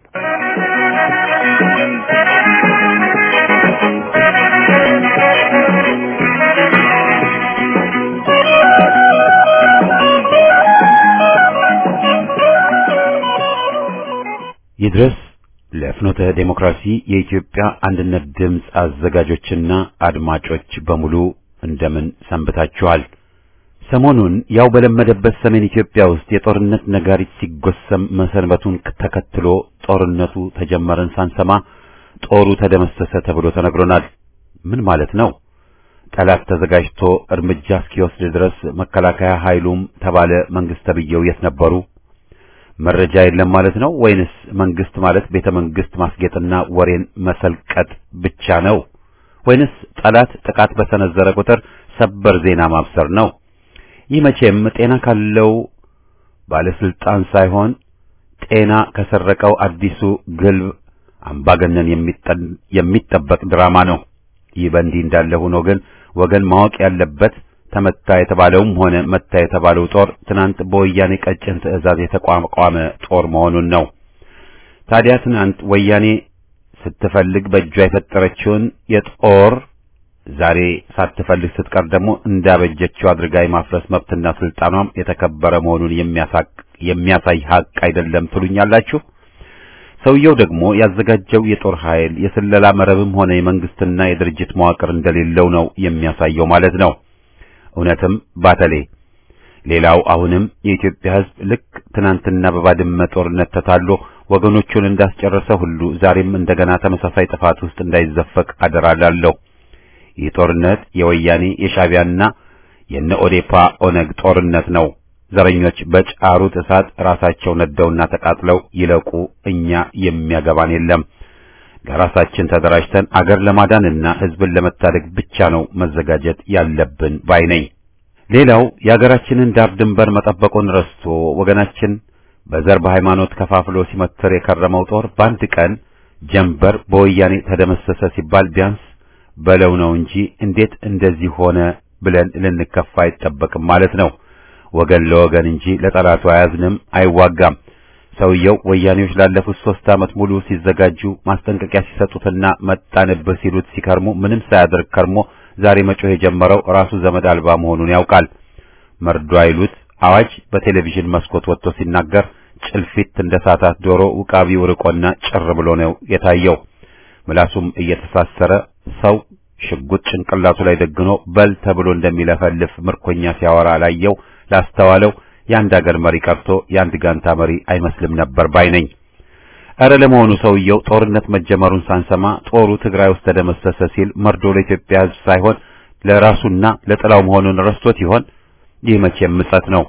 ይድረስ ለፍኖተ ዴሞክራሲ የኢትዮጵያ አንድነት ድምፅ አዘጋጆችና አድማጮች በሙሉ እንደምን ሰንብታችኋል? ሰሞኑን ያው በለመደበት ሰሜን ኢትዮጵያ ውስጥ የጦርነት ነጋሪት ሲጎሰም መሰንበቱን ተከትሎ ጦርነቱ ተጀመረን ሳንሰማ ጦሩ ተደመሰሰ ተብሎ ተነግሮናል። ምን ማለት ነው? ጠላት ተዘጋጅቶ እርምጃ እስኪወስድ ድረስ መከላከያ ኃይሉም ተባለ መንግስት ተብዬው የት ነበሩ? መረጃ የለም ማለት ነው ወይንስ መንግስት ማለት ቤተ መንግስት ማስጌጥና ወሬን መሰልቀጥ ብቻ ነው? ወይንስ ጠላት ጥቃት በሰነዘረ ቁጥር ሰበር ዜና ማብሰር ነው? ይህ መቼም ጤና ካለው ባለስልጣን ሳይሆን ጤና ከሰረቀው አዲሱ ግልብ አምባገነን የሚጠበቅ ድራማ ነው። ይህ በእንዲህ እንዳለ ሆኖ ግን ወገን ማወቅ ያለበት ተመታ የተባለውም ሆነ መታ የተባለው ጦር ትናንት በወያኔ ቀጭን ትዕዛዝ የተቋቋመ ጦር መሆኑን ነው። ታዲያ ትናንት ወያኔ ስትፈልግ በእጇ የፈጠረችውን የጦር ዛሬ ሳትፈልግ ስትቀር ደግሞ እንዳበጀችው አድርጋ የማፍረስ መብትና ስልጣኗም የተከበረ መሆኑን የሚያሳይ ሀቅ አይደለም ትሉኛላችሁ? ሰውየው ደግሞ ያዘጋጀው የጦር ኃይል የስለላ መረብም ሆነ የመንግስትና የድርጅት መዋቅር እንደሌለው ነው የሚያሳየው ማለት ነው። እውነትም ባተሌ። ሌላው አሁንም የኢትዮጵያ ሕዝብ ልክ ትናንትና በባድመ ጦርነት ተታሎ ወገኖቹን እንዳስጨረሰ ሁሉ ዛሬም እንደገና ተመሳሳይ ጥፋት ውስጥ እንዳይዘፈቅ አደራላለሁ። ይህ ጦርነት የወያኔ የሻዕቢያና የነ ኦዴፓ ኦነግ ጦርነት ነው። ዘረኞች በጫሩት እሳት ራሳቸው ነደውና ተቃጥለው ይለቁ፣ እኛ የሚያገባን የለም። ለራሳችን ተደራጅተን አገር ለማዳንና ሕዝብን ለመታደግ ብቻ ነው መዘጋጀት ያለብን ባይ ነኝ። ሌላው የአገራችንን ዳር ድንበር መጠበቁን ረስቶ ወገናችን በዘር በሃይማኖት ከፋፍሎ ሲመትር የከረመው ጦር በአንድ ቀን ጀንበር በወያኔ ተደመሰሰ ሲባል ቢያንስ በለው ነው እንጂ እንዴት እንደዚህ ሆነ ብለን ልንከፋ አይጠበቅም ማለት ነው። ወገን ለወገን እንጂ ለጠላቱ አያዝንም፣ አይዋጋም። ሰውየው ወያኔዎች ላለፉት ሶስት ዓመት ሙሉ ሲዘጋጁ ማስጠንቀቂያ ሲሰጡትና መጣንብህ ሲሉት ሲከርሙ ምንም ሳያደርግ ከርሞ ዛሬ መጮህ የጀመረው ራሱ ዘመድ አልባ መሆኑን ያውቃል። መርዶ አይሉት አዋጅ በቴሌቪዥን መስኮት ወጥቶ ሲናገር ጭልፊት እንደ ሳታት ዶሮ ውቃቢው ርቆና ጭር ብሎ ነው የታየው። ምላሱም እየተሳሰረ ሰው ሽጉጥ ጭንቅላቱ ላይ ደግኖ በል ተብሎ እንደሚለፈልፍ ምርኮኛ ሲያወራ ላየው ላስተዋለው የአንድ አገር መሪ ቀርቶ የአንድ ጋንታ መሪ አይመስልም ነበር ባይ ነኝ። ኧረ ለመሆኑ ሰውየው ጦርነት መጀመሩን ሳንሰማ ጦሩ ትግራይ ውስጥ ተደመሰሰ ሲል መርዶ ለኢትዮጵያ ሕዝብ ሳይሆን ለራሱና ለጥላው መሆኑን ረስቶት ይሆን? ይህ መቼም ምጸት ነው።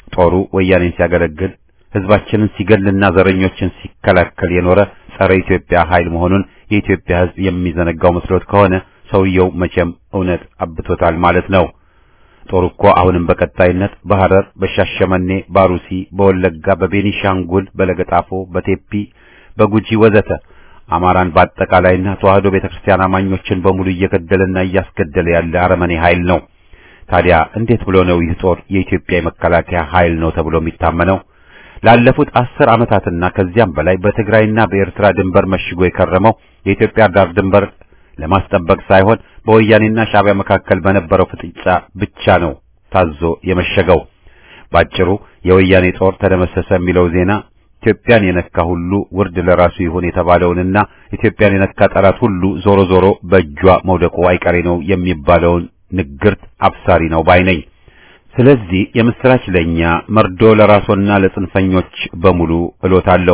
ጦሩ ወያኔን ሲያገለግል ህዝባችንን ሲገልና ዘረኞችን ሲከላከል የኖረ ጸረ ኢትዮጵያ ኃይል መሆኑን የኢትዮጵያ ህዝብ የሚዘነጋው መስሎት ከሆነ ሰውየው መቼም እውነት አብቶታል ማለት ነው። ጦሩ እኮ አሁንም በቀጣይነት በሐረር፣ በሻሸመኔ፣ ባሩሲ፣ በወለጋ፣ በቤኒሻንጉል፣ በለገጣፎ፣ በቴፒ፣ በጉጂ ወዘተ አማራን በአጠቃላይና ተዋህዶ ቤተክርስቲያን አማኞችን በሙሉ እየገደለና እያስገደለ ያለ አረመኔ ኃይል ነው። ታዲያ እንዴት ብሎ ነው ይህ ጦር የኢትዮጵያ የመከላከያ ኃይል ነው ተብሎ የሚታመነው? ላለፉት አስር ዓመታትና ከዚያም በላይ በትግራይና በኤርትራ ድንበር መሽጎ የከረመው የኢትዮጵያ ዳር ድንበር ለማስጠበቅ ሳይሆን በወያኔና ሻዕቢያ መካከል በነበረው ፍጥጫ ብቻ ነው ታዞ የመሸገው። ባጭሩ የወያኔ ጦር ተደመሰሰ የሚለው ዜና ኢትዮጵያን የነካ ሁሉ ውርድ ለራሱ ይሁን የተባለውንና ኢትዮጵያን የነካ ጠላት ሁሉ ዞሮ ዞሮ በእጇ መውደቁ አይቀሬ ነው የሚባለውን ንግርት አብሳሪ ነው ባይ ነኝ። ስለዚህ የምስራች ለኛ መርዶ ለራሶና ለጽንፈኞች በሙሉ እሎታለሁ።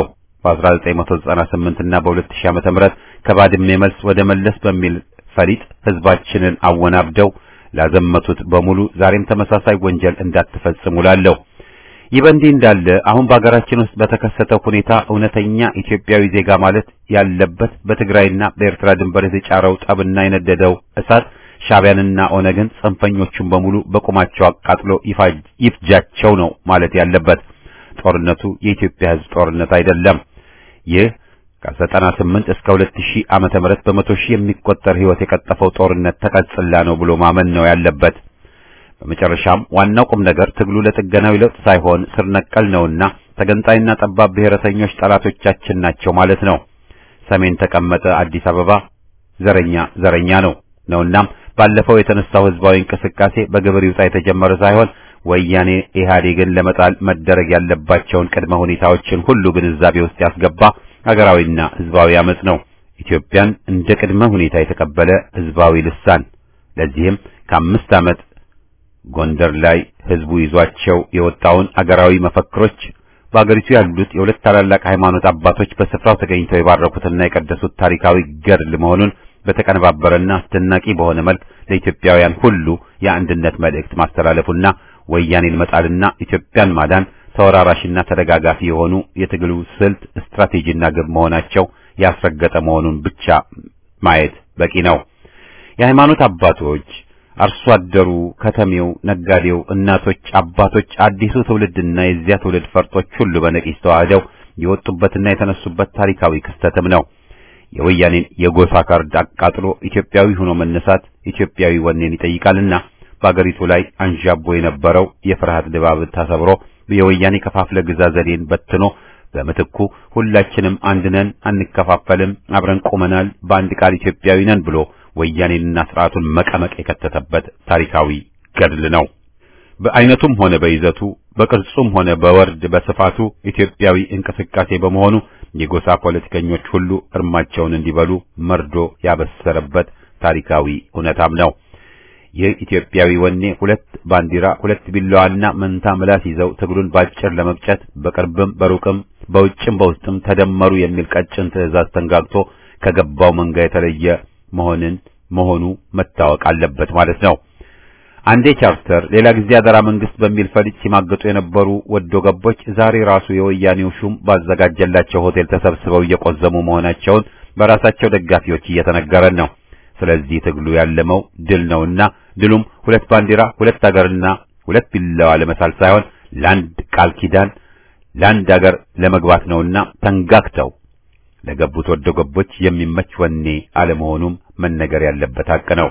በ1998 እና በ2000 ዓመተ ምህረት ከባድሜ መልስ ወደ መለስ በሚል ፈሊጥ ህዝባችንን አወናብደው ላዘመቱት በሙሉ ዛሬም ተመሳሳይ ወንጀል እንዳትፈጽሙ ላለሁ። ይህ በእንዲህ እንዳለ አሁን በአገራችን ውስጥ በተከሰተው ሁኔታ እውነተኛ ኢትዮጵያዊ ዜጋ ማለት ያለበት በትግራይና በኤርትራ ድንበር የተጫረው ጠብና የነደደው እሳት ሻዕቢያንና ኦነግን ጽንፈኞቹን በሙሉ በቁማቸው አቃጥሎ ይፍጃቸው ነው ማለት ያለበት። ጦርነቱ የኢትዮጵያ ህዝብ ጦርነት አይደለም። ይህ ከ98 እስከ 2000 ዓመተ ምህረት በመቶ ሺህ የሚቆጠር ህይወት የቀጠፈው ጦርነት ተቀጽላ ነው ብሎ ማመን ነው ያለበት። በመጨረሻም ዋናው ቁም ነገር ትግሉ ለጥገናዊ ለውጥ ሳይሆን ስር ነቀል ነውና ተገንጣይና ጠባብ ብሔረተኞች ጠላቶቻችን ናቸው ማለት ነው። ሰሜን ተቀመጠ አዲስ አበባ ዘረኛ ዘረኛ ነው ነውናም ባለፈው የተነሳው ህዝባዊ እንቅስቃሴ በግብር ይውጣ የተጀመረ ሳይሆን ወያኔ ኢህአዴግን ለመጣል መደረግ ያለባቸውን ቅድመ ሁኔታዎችን ሁሉ ግንዛቤ ውስጥ ያስገባ ሀገራዊና ህዝባዊ አመጽ ነው። ኢትዮጵያን እንደ ቅድመ ሁኔታ የተቀበለ ህዝባዊ ልሳን። ለዚህም ከአምስት ዓመት ጎንደር ላይ ህዝቡ ይዟቸው የወጣውን አገራዊ መፈክሮች በአገሪቱ ያሉት የሁለት ታላላቅ ሃይማኖት አባቶች በስፍራው ተገኝተው የባረኩትና የቀደሱት ታሪካዊ ገድል መሆኑን በተቀነባበረና አስደናቂ በሆነ መልክ ለኢትዮጵያውያን ሁሉ የአንድነት መልእክት ማስተላለፉና ወያኔን መጣልና ኢትዮጵያን ማዳን ተወራራሽና ተደጋጋፊ የሆኑ የትግሉ ስልት ስትራቴጂና ግብ መሆናቸው ያስረገጠ መሆኑን ብቻ ማየት በቂ ነው። የሃይማኖት አባቶች፣ አርሶ አደሩ፣ ከተሜው፣ ነጋዴው፣ እናቶች፣ አባቶች፣ አዲሱ ትውልድና የዚያ ትውልድ ፈርጦች ሁሉ በነቂስ ተዋህደው የወጡበትና የተነሱበት ታሪካዊ ክስተትም ነው። የወያኔን የጎሳ ካርድ አቃጥሎ ኢትዮጵያዊ ሆኖ መነሳት ኢትዮጵያዊ ወኔን ይጠይቃልና በአገሪቱ ላይ አንዣቦ የነበረው የፍርሃት ድባብ ተሰብሮ የወያኔ ከፋፍለ ግዛ ዘዴን በትኖ በምትኩ ሁላችንም አንድ ነን፣ አንከፋፈልም፣ አብረን ቆመናል፣ በአንድ ቃል ኢትዮጵያዊ ነን ብሎ ወያኔንና ስርዓቱን መቀመቅ የከተተበት ታሪካዊ ገድል ነው። በአይነቱም ሆነ በይዘቱ በቅርጹም ሆነ በወርድ በስፋቱ ኢትዮጵያዊ እንቅስቃሴ በመሆኑ የጎሳ ፖለቲከኞች ሁሉ እርማቸውን እንዲበሉ መርዶ ያበሰረበት ታሪካዊ እውነታም ነው። ይህ ኢትዮጵያዊ ወኔ ሁለት ባንዲራ፣ ሁለት ቢላዋና መንታ ምላስ ይዘው ትግሉን ባጭር ለመቅጨት በቅርብም በሩቅም በውጭም በውስጥም ተደመሩ የሚል ቀጭን ትዕዛዝ ተንጋግቶ ከገባው መንጋ የተለየ መሆንን መሆኑ መታወቅ አለበት ማለት ነው። አንዴ ቻርተር ሌላ ጊዜ አደራ መንግስት በሚል ፈሊጥ ሲማገጡ የነበሩ ወዶ ገቦች ዛሬ ራሱ የወያኔው ሹም ባዘጋጀላቸው ሆቴል ተሰብስበው እየቆዘሙ መሆናቸውን በራሳቸው ደጋፊዎች እየተነገረን ነው። ስለዚህ ትግሉ ያለመው ድል ነውና ድሉም ሁለት ባንዲራ፣ ሁለት አገርና ሁለት ቢላዋ ለመሳል ሳይሆን ለአንድ ቃል ኪዳን ለአንድ አገር ለመግባት ነውና ተንጋግተው ለገቡት ወዶ ገቦች የሚመች ወኔ አለመሆኑም መነገር ያለበት ሀቅ ነው።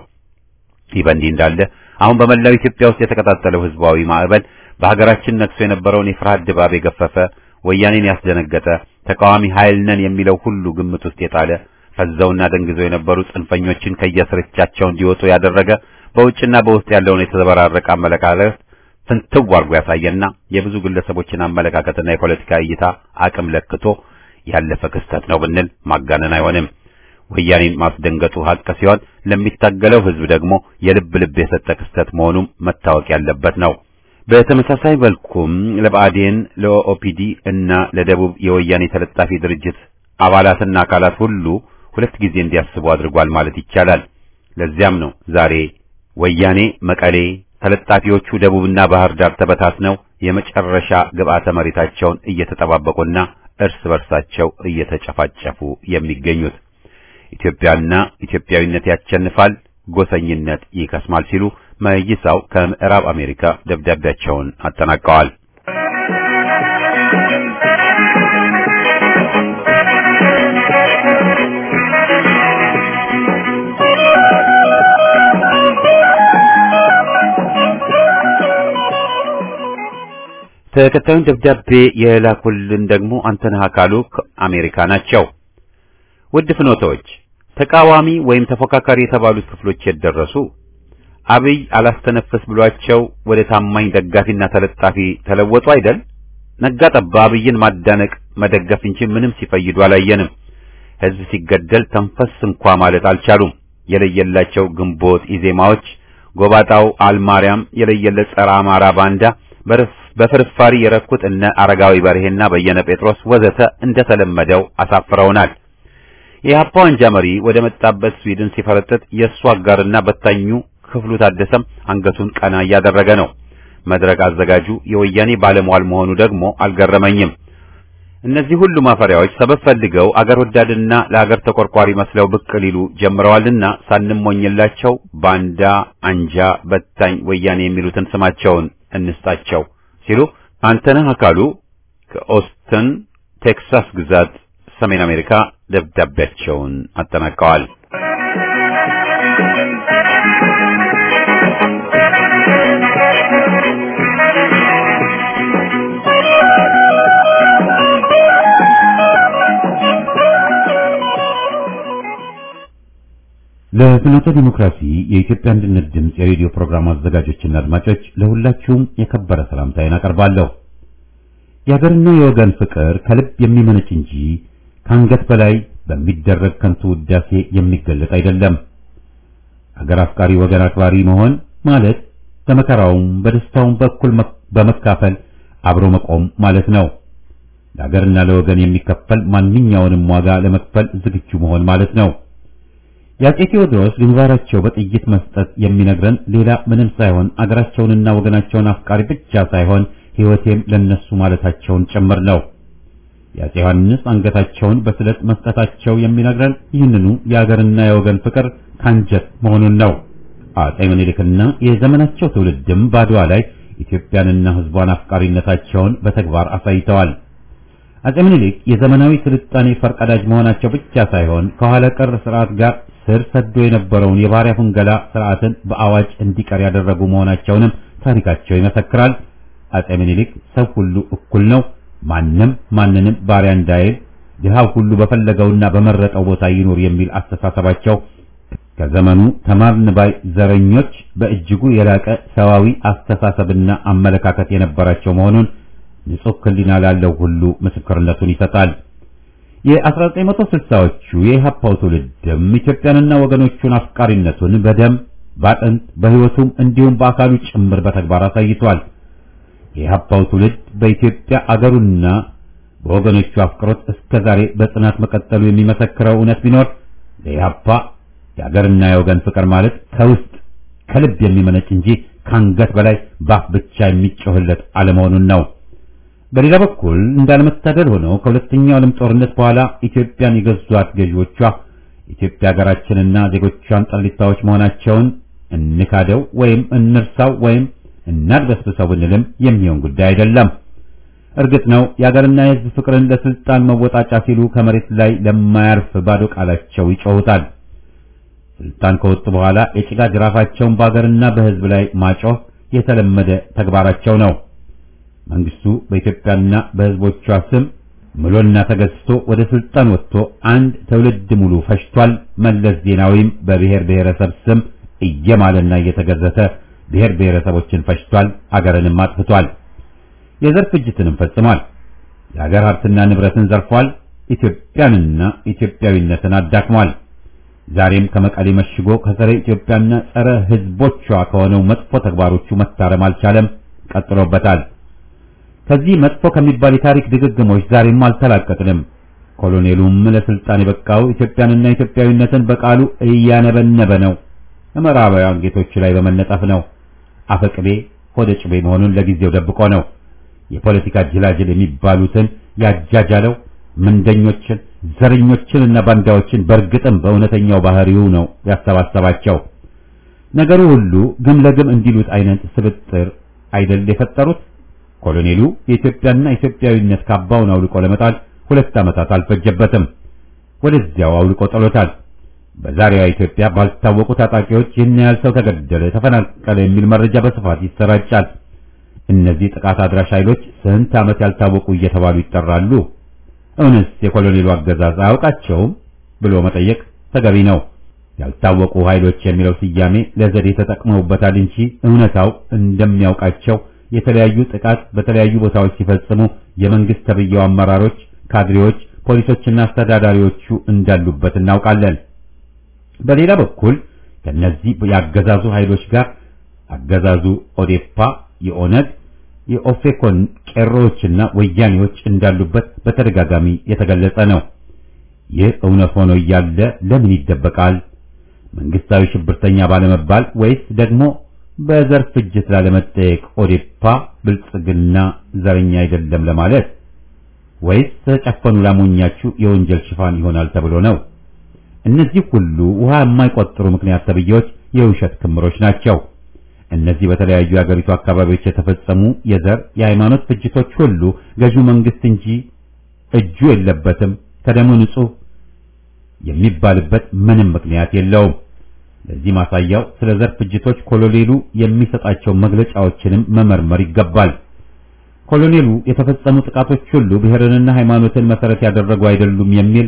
ይህ በእንዲህ እንዳለ አሁን በመላው ኢትዮጵያ ውስጥ የተቀጣጠለው ህዝባዊ ማዕበል በሀገራችን ነግሶ የነበረውን የፍርሃት ድባብ የገፈፈ ወያኔን ያስደነገጠ ተቃዋሚ ኃይል ነን የሚለው ሁሉ ግምት ውስጥ የጣለ ፈዘውና ደንግዘው የነበሩ ጽንፈኞችን ከየስርቻቸው እንዲወጡ ያደረገ በውጭና በውስጥ ያለውን የተዘበራረቀ አመለካከት ፍንትው አድርጎ ያሳየና የብዙ ግለሰቦችን አመለካከትና የፖለቲካ እይታ አቅም ለክቶ ያለፈ ክስተት ነው ብንል ማጋነን አይሆንም። ወያኔን ማስደንገጡ ሀቅ ሲሆን ለሚታገለው ህዝብ ደግሞ የልብ ልብ የሰጠ ክስተት መሆኑም መታወቅ ያለበት ነው። በተመሳሳይ መልኩም ለብአዴን፣ ለኦፒዲ እና ለደቡብ የወያኔ ተለጣፊ ድርጅት አባላትና አካላት ሁሉ ሁለት ጊዜ እንዲያስቡ አድርጓል ማለት ይቻላል። ለዚያም ነው ዛሬ ወያኔ መቀሌ፣ ተለጣፊዎቹ ደቡብና ባህር ዳር ተበታትነው የመጨረሻ ግብዓተ መሬታቸውን እየተጠባበቁና እርስ በርሳቸው እየተጨፋጨፉ የሚገኙት። ኢትዮጵያና ኢትዮጵያዊነት ያቸንፋል፣ ጎሰኝነት ይከስማል ሲሉ መይሳው ከምዕራብ አሜሪካ ደብዳቤያቸውን አጠናቀዋል። ተከታዩን ደብዳቤ የላኩልን ደግሞ አንተነህ አካሉ ከአሜሪካ ናቸው። ውድ ፍኖቶች፣ ተቃዋሚ ወይም ተፎካካሪ የተባሉት ክፍሎች የደረሱ አብይ አላስተነፈስ ብሏቸው ወደ ታማኝ ደጋፊና ተለጣፊ ተለወጡ አይደል? ነጋ ጠባ አብይን ማዳነቅ መደገፍ እንጂ ምንም ሲፈይዱ አላየንም። ሕዝብ ሲገደል ተንፈስ እንኳ ማለት አልቻሉም። የለየላቸው ግንቦት ኢዜማዎች፣ ጎባጣው አልማርያም የለየለት ጸረ አማራ ባንዳ በፍርፋሪ የረኩት እነ አረጋዊ በርሄና በየነ ጴጥሮስ ወዘተ እንደተለመደው አሳፍረውናል። የኢህአፓ አንጃ መሪ ወደ መጣበት ስዊድን ሲፈረጥጥ የእሱ አጋርና በታኙ ክፍሉ ታደሰም አንገቱን ቀና እያደረገ ነው። መድረክ አዘጋጁ የወያኔ ባለሟል መሆኑ ደግሞ አልገረመኝም። እነዚህ ሁሉ ማፈሪያዎች ሰበብ ፈልገው አገር ወዳድና ለአገር ተቆርቋሪ መስለው ብቅ ሊሉ ጀምረዋልና ሳንሞኝላቸው ባንዳ፣ አንጃ፣ በታኝ፣ ወያኔ የሚሉትን ስማቸውን እንስጣቸው ሲሉ አንተነህ አካሉ ከኦስተን ቴክሳስ ግዛት ሰሜን አሜሪካ ደብዳቤያቸውን አጠናቀዋል። ለፍኖተ ዲሞክራሲ የኢትዮጵያ አንድነት ድምፅ የሬዲዮ ፕሮግራም አዘጋጆችና አድማጮች ለሁላችሁም የከበረ ሰላምታዬን አቀርባለሁ። የሀገርና የወገን ፍቅር ከልብ የሚመነጭ እንጂ ከአንገት በላይ በሚደረግ ከንቱ ውዳሴ የሚገለጥ አይደለም። ሀገር አፍቃሪ ወገን አክባሪ መሆን ማለት በመከራውም በደስታውም በኩል በመካፈል አብሮ መቆም ማለት ነው። ለሀገርና ለወገን የሚከፈል ማንኛውንም ዋጋ ለመክፈል ዝግጁ መሆን ማለት ነው። የአፄ ቴዎድሮስ ግንባራቸው በጥይት መስጠት የሚነግረን ሌላ ምንም ሳይሆን አገራቸውንና ወገናቸውን አፍቃሪ ብቻ ሳይሆን ሕይወቴም ለነሱ ማለታቸውን ጭምር ነው። የአፄ ዮሐንስ አንገታቸውን በስለት መስጠታቸው የሚነግረን ይህንኑ የአገርና የወገን ፍቅር ካንጀት መሆኑን ነው። አፄ ምኒልክና የዘመናቸው ትውልድም ባድዋ ላይ ኢትዮጵያንና ሕዝቧን አፍቃሪነታቸውን በተግባር አሳይተዋል። አፄ ምኒልክ የዘመናዊ ስልጣኔ ፈርቀዳጅ መሆናቸው ብቻ ሳይሆን ከኋላ ቀር ስርዓት ጋር ስር ሰዶ የነበረውን የባሪያ ፍንገላ ስርዓትን በአዋጅ እንዲቀር ያደረጉ መሆናቸውንም ታሪካቸው ይመሰክራል። አፄ ምኒልክ ሰው ሁሉ እኩል ነው፣ ማንም ማንንም ባሪያ እንዳይል፣ ድሃው ሁሉ በፈለገውና በመረጠው ቦታ ይኑር የሚል አስተሳሰባቸው ከዘመኑ ተማርን ባይ ዘረኞች በእጅጉ የላቀ ሰዋዊ አስተሳሰብና አመለካከት የነበራቸው መሆኑን ንጹህ ሕሊና ላለው ሁሉ ምስክርነቱን ይሰጣል። የ1960ዎቹ የኢህአፓው ትውልድም ኢትዮጵያንና ወገኖቹን አፍቃሪነቱን በደም በአጥንት በሕይወቱም እንዲሁም በአካሉ ጭምር በተግባር አሳይቷል። የኢህአፓው ትውልድ በኢትዮጵያ አገሩና በወገኖቹ አፍቅሮት እስከ ዛሬ በጽናት መቀጠሉ የሚመሰክረው እውነት ቢኖር ለኢህአፓ የአገርና የወገን ፍቅር ማለት ከውስጥ ከልብ የሚመነጭ እንጂ ከአንገት በላይ ባፍ ብቻ የሚጮህለት አለመሆኑን ነው። በሌላ በኩል እንዳለመታደል ሆነው ከሁለተኛው ዓለም ጦርነት በኋላ ኢትዮጵያን የገዟት ገዢዎቿ ኢትዮጵያ ሀገራችንና ዜጎቿን ጠሊታዎች መሆናቸውን እንካደው ወይም እንርሳው ወይም እናድበስብሰው ብንልም የሚሆን ጉዳይ አይደለም። እርግጥ ነው የሀገርና የሕዝብ ፍቅርን ለስልጣን መወጣጫ ሲሉ ከመሬት ላይ ለማያርፍ ባዶ ቃላቸው ይጮሁታል። ስልጣን ከወጡ በኋላ የጭቃ ጅራፋቸውን በሀገርና በሕዝብ ላይ ማጮህ የተለመደ ተግባራቸው ነው። መንግስቱ በኢትዮጵያና በሕዝቦቿ ስም ምሎና ተገዝቶ ወደ ስልጣን ወጥቶ አንድ ትውልድ ሙሉ ፈጅቷል። መለስ ዜናዊም በብሔር ብሔረሰብ ስም እየማለና እየተገዘተ ብሔር ብሔረሰቦችን ፈጅቷል፣ አገርንም አጥፍቷል። የዘር ፍጅትንም ፈጽሟል። የአገር ሀብትና ንብረትን ዘርፏል። ኢትዮጵያንና ኢትዮጵያዊነትን አዳክሟል። ዛሬም ከመቀሌ መሽጎ ከጸረ ኢትዮጵያና ጸረ ሕዝቦቿ ከሆነው መጥፎ ተግባሮቹ መታረም አልቻለም፣ ቀጥሎበታል። ከዚህ መጥፎ ከሚባል የታሪክ ድግግሞች ዛሬም አልተላቀቅንም። ኮሎኔሉም ለስልጣን የበቃው ኢትዮጵያንና ኢትዮጵያዊነትን በቃሉ እያነበነበ ነው። ምዕራባውያን ጌቶች ላይ በመነጠፍ ነው። አፈቅቤ ሆደ ጭቤ መሆኑን ለጊዜው ደብቆ ነው። የፖለቲካ ጅላጅል የሚባሉትን ያጃጃለው ምንደኞችን፣ ዘረኞችንና ባንዳዎችን በእርግጥም በእውነተኛው ባህሪው ነው ያሰባሰባቸው። ነገሩ ሁሉ ግም ለግም እንዲሉት አይነት ስብጥር አይደል የፈጠሩት። ኮሎኔሉ የኢትዮጵያና ኢትዮጵያዊነት ካባውን አውልቆ ለመጣል ሁለት ዓመታት አልፈጀበትም። ወደዚያው አውልቆ ጥሎታል። በዛሬዋ ኢትዮጵያ ባልታወቁ ታጣቂዎች ይህን ያህል ሰው ተገደለ፣ ተፈናቀለ የሚል መረጃ በስፋት ይሰራጫል። እነዚህ ጥቃት አድራሽ ኃይሎች ስንት ዓመት ያልታወቁ እየተባሉ ይጠራሉ። እውነስ የኮሎኔሉ አገዛዝ አያውቃቸውም ብሎ መጠየቅ ተገቢ ነው። ያልታወቁ ኃይሎች የሚለው ስያሜ ለዘዴ ተጠቅመውበታል እንጂ እውነታው እንደሚያውቃቸው የተለያዩ ጥቃት በተለያዩ ቦታዎች ሲፈጽሙ የመንግስት ተብየው አመራሮች፣ ካድሬዎች፣ ፖሊሶችና አስተዳዳሪዎቹ እንዳሉበት እናውቃለን። በሌላ በኩል ከነዚህ ያገዛዙ ኃይሎች ጋር አገዛዙ ኦዴፓ፣ የኦነግ፣ የኦፌኮን ቄሮዎችና ወያኔዎች እንዳሉበት በተደጋጋሚ የተገለጸ ነው። ይህ እውነት ሆኖ እያለ ለምን ይደበቃል? መንግስታዊ ሽብርተኛ ባለመባል ወይስ ደግሞ በዘር ፍጅት ላለመጠየቅ ኦዴፓ ብልጽግና ዘረኛ አይደለም ለማለት ወይስ ተጨፈኑ ላሞኛችሁ የወንጀል ሽፋን ይሆናል ተብሎ ነው? እነዚህ ሁሉ ውሃ የማይቆጥሩ ምክንያት ተብዬዎች የውሸት ክምሮች ናቸው። እነዚህ በተለያዩ የአገሪቱ አካባቢዎች የተፈጸሙ የዘር የሃይማኖት ፍጅቶች ሁሉ ገዢው መንግስት እንጂ እጁ የለበትም ከደሙ ንጹህ የሚባልበት ምንም ምክንያት የለውም። ለዚህ ማሳያው ስለ ዘር ፍጅቶች ኮሎኔሉ የሚሰጣቸው መግለጫዎችንም መመርመር ይገባል። ኮሎኔሉ የተፈጸሙ ጥቃቶች ሁሉ ብሔርንና ሃይማኖትን መሰረት ያደረጉ አይደሉም የሚል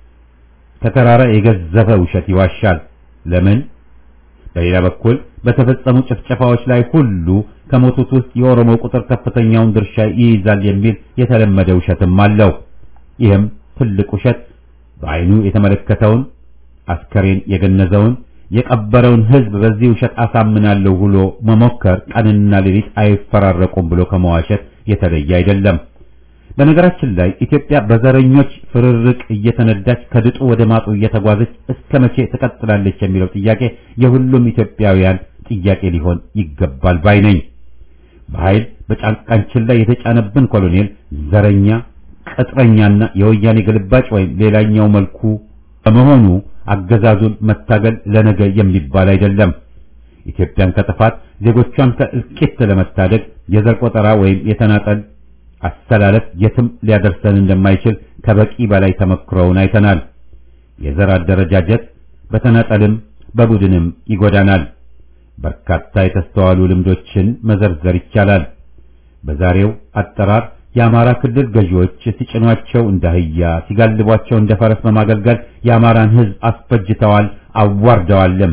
ከተራራ የገዘፈ ውሸት ይዋሻል። ለምን? በሌላ በኩል በተፈጸሙ ጭፍጨፋዎች ላይ ሁሉ ከሞቱት ውስጥ የኦሮሞ ቁጥር ከፍተኛውን ድርሻ ይይዛል የሚል የተለመደ ውሸትም አለው። ይህም ትልቅ ውሸት በአይኑ የተመለከተውን አስከሬን የገነዘውን የቀበረውን ሕዝብ በዚህ ውሸት አሳምናለሁ ብሎ መሞከር ቀንና ሌሊት አይፈራረቁም ብሎ ከመዋሸት የተለየ አይደለም። በነገራችን ላይ ኢትዮጵያ በዘረኞች ፍርርቅ እየተነዳች ከድጡ ወደ ማጡ እየተጓዘች እስከ መቼ ትቀጥላለች የሚለው ጥያቄ የሁሉም ኢትዮጵያውያን ጥያቄ ሊሆን ይገባል ባይ ነኝ። በኃይል በጫንቃችን ላይ የተጫነብን ኮሎኔል ዘረኛ፣ ቅጥረኛና የወያኔ ግልባጭ ወይም ሌላኛው መልኩ በመሆኑ አገዛዙን መታገል ለነገ የሚባል አይደለም። ኢትዮጵያን ከጥፋት ዜጎቿን ከእልቂት ለመታደግ የዘር ቆጠራ ወይም የተናጠል አስተላለፍ የትም ሊያደርሰን እንደማይችል ከበቂ በላይ ተመክሮውን አይተናል። የዘር አደረጃጀት በተናጠልም በቡድንም ይጎዳናል። በርካታ የተስተዋሉ ልምዶችን መዘርዘር ይቻላል። በዛሬው አጠራር የአማራ ክልል ገዢዎች ሲጭኗቸው እንደ አህያ ሲጋልቧቸው እንደ ፈረስ በማገልገል የአማራን ሕዝብ አስፈጅተዋል፣ አዋርደዋልም።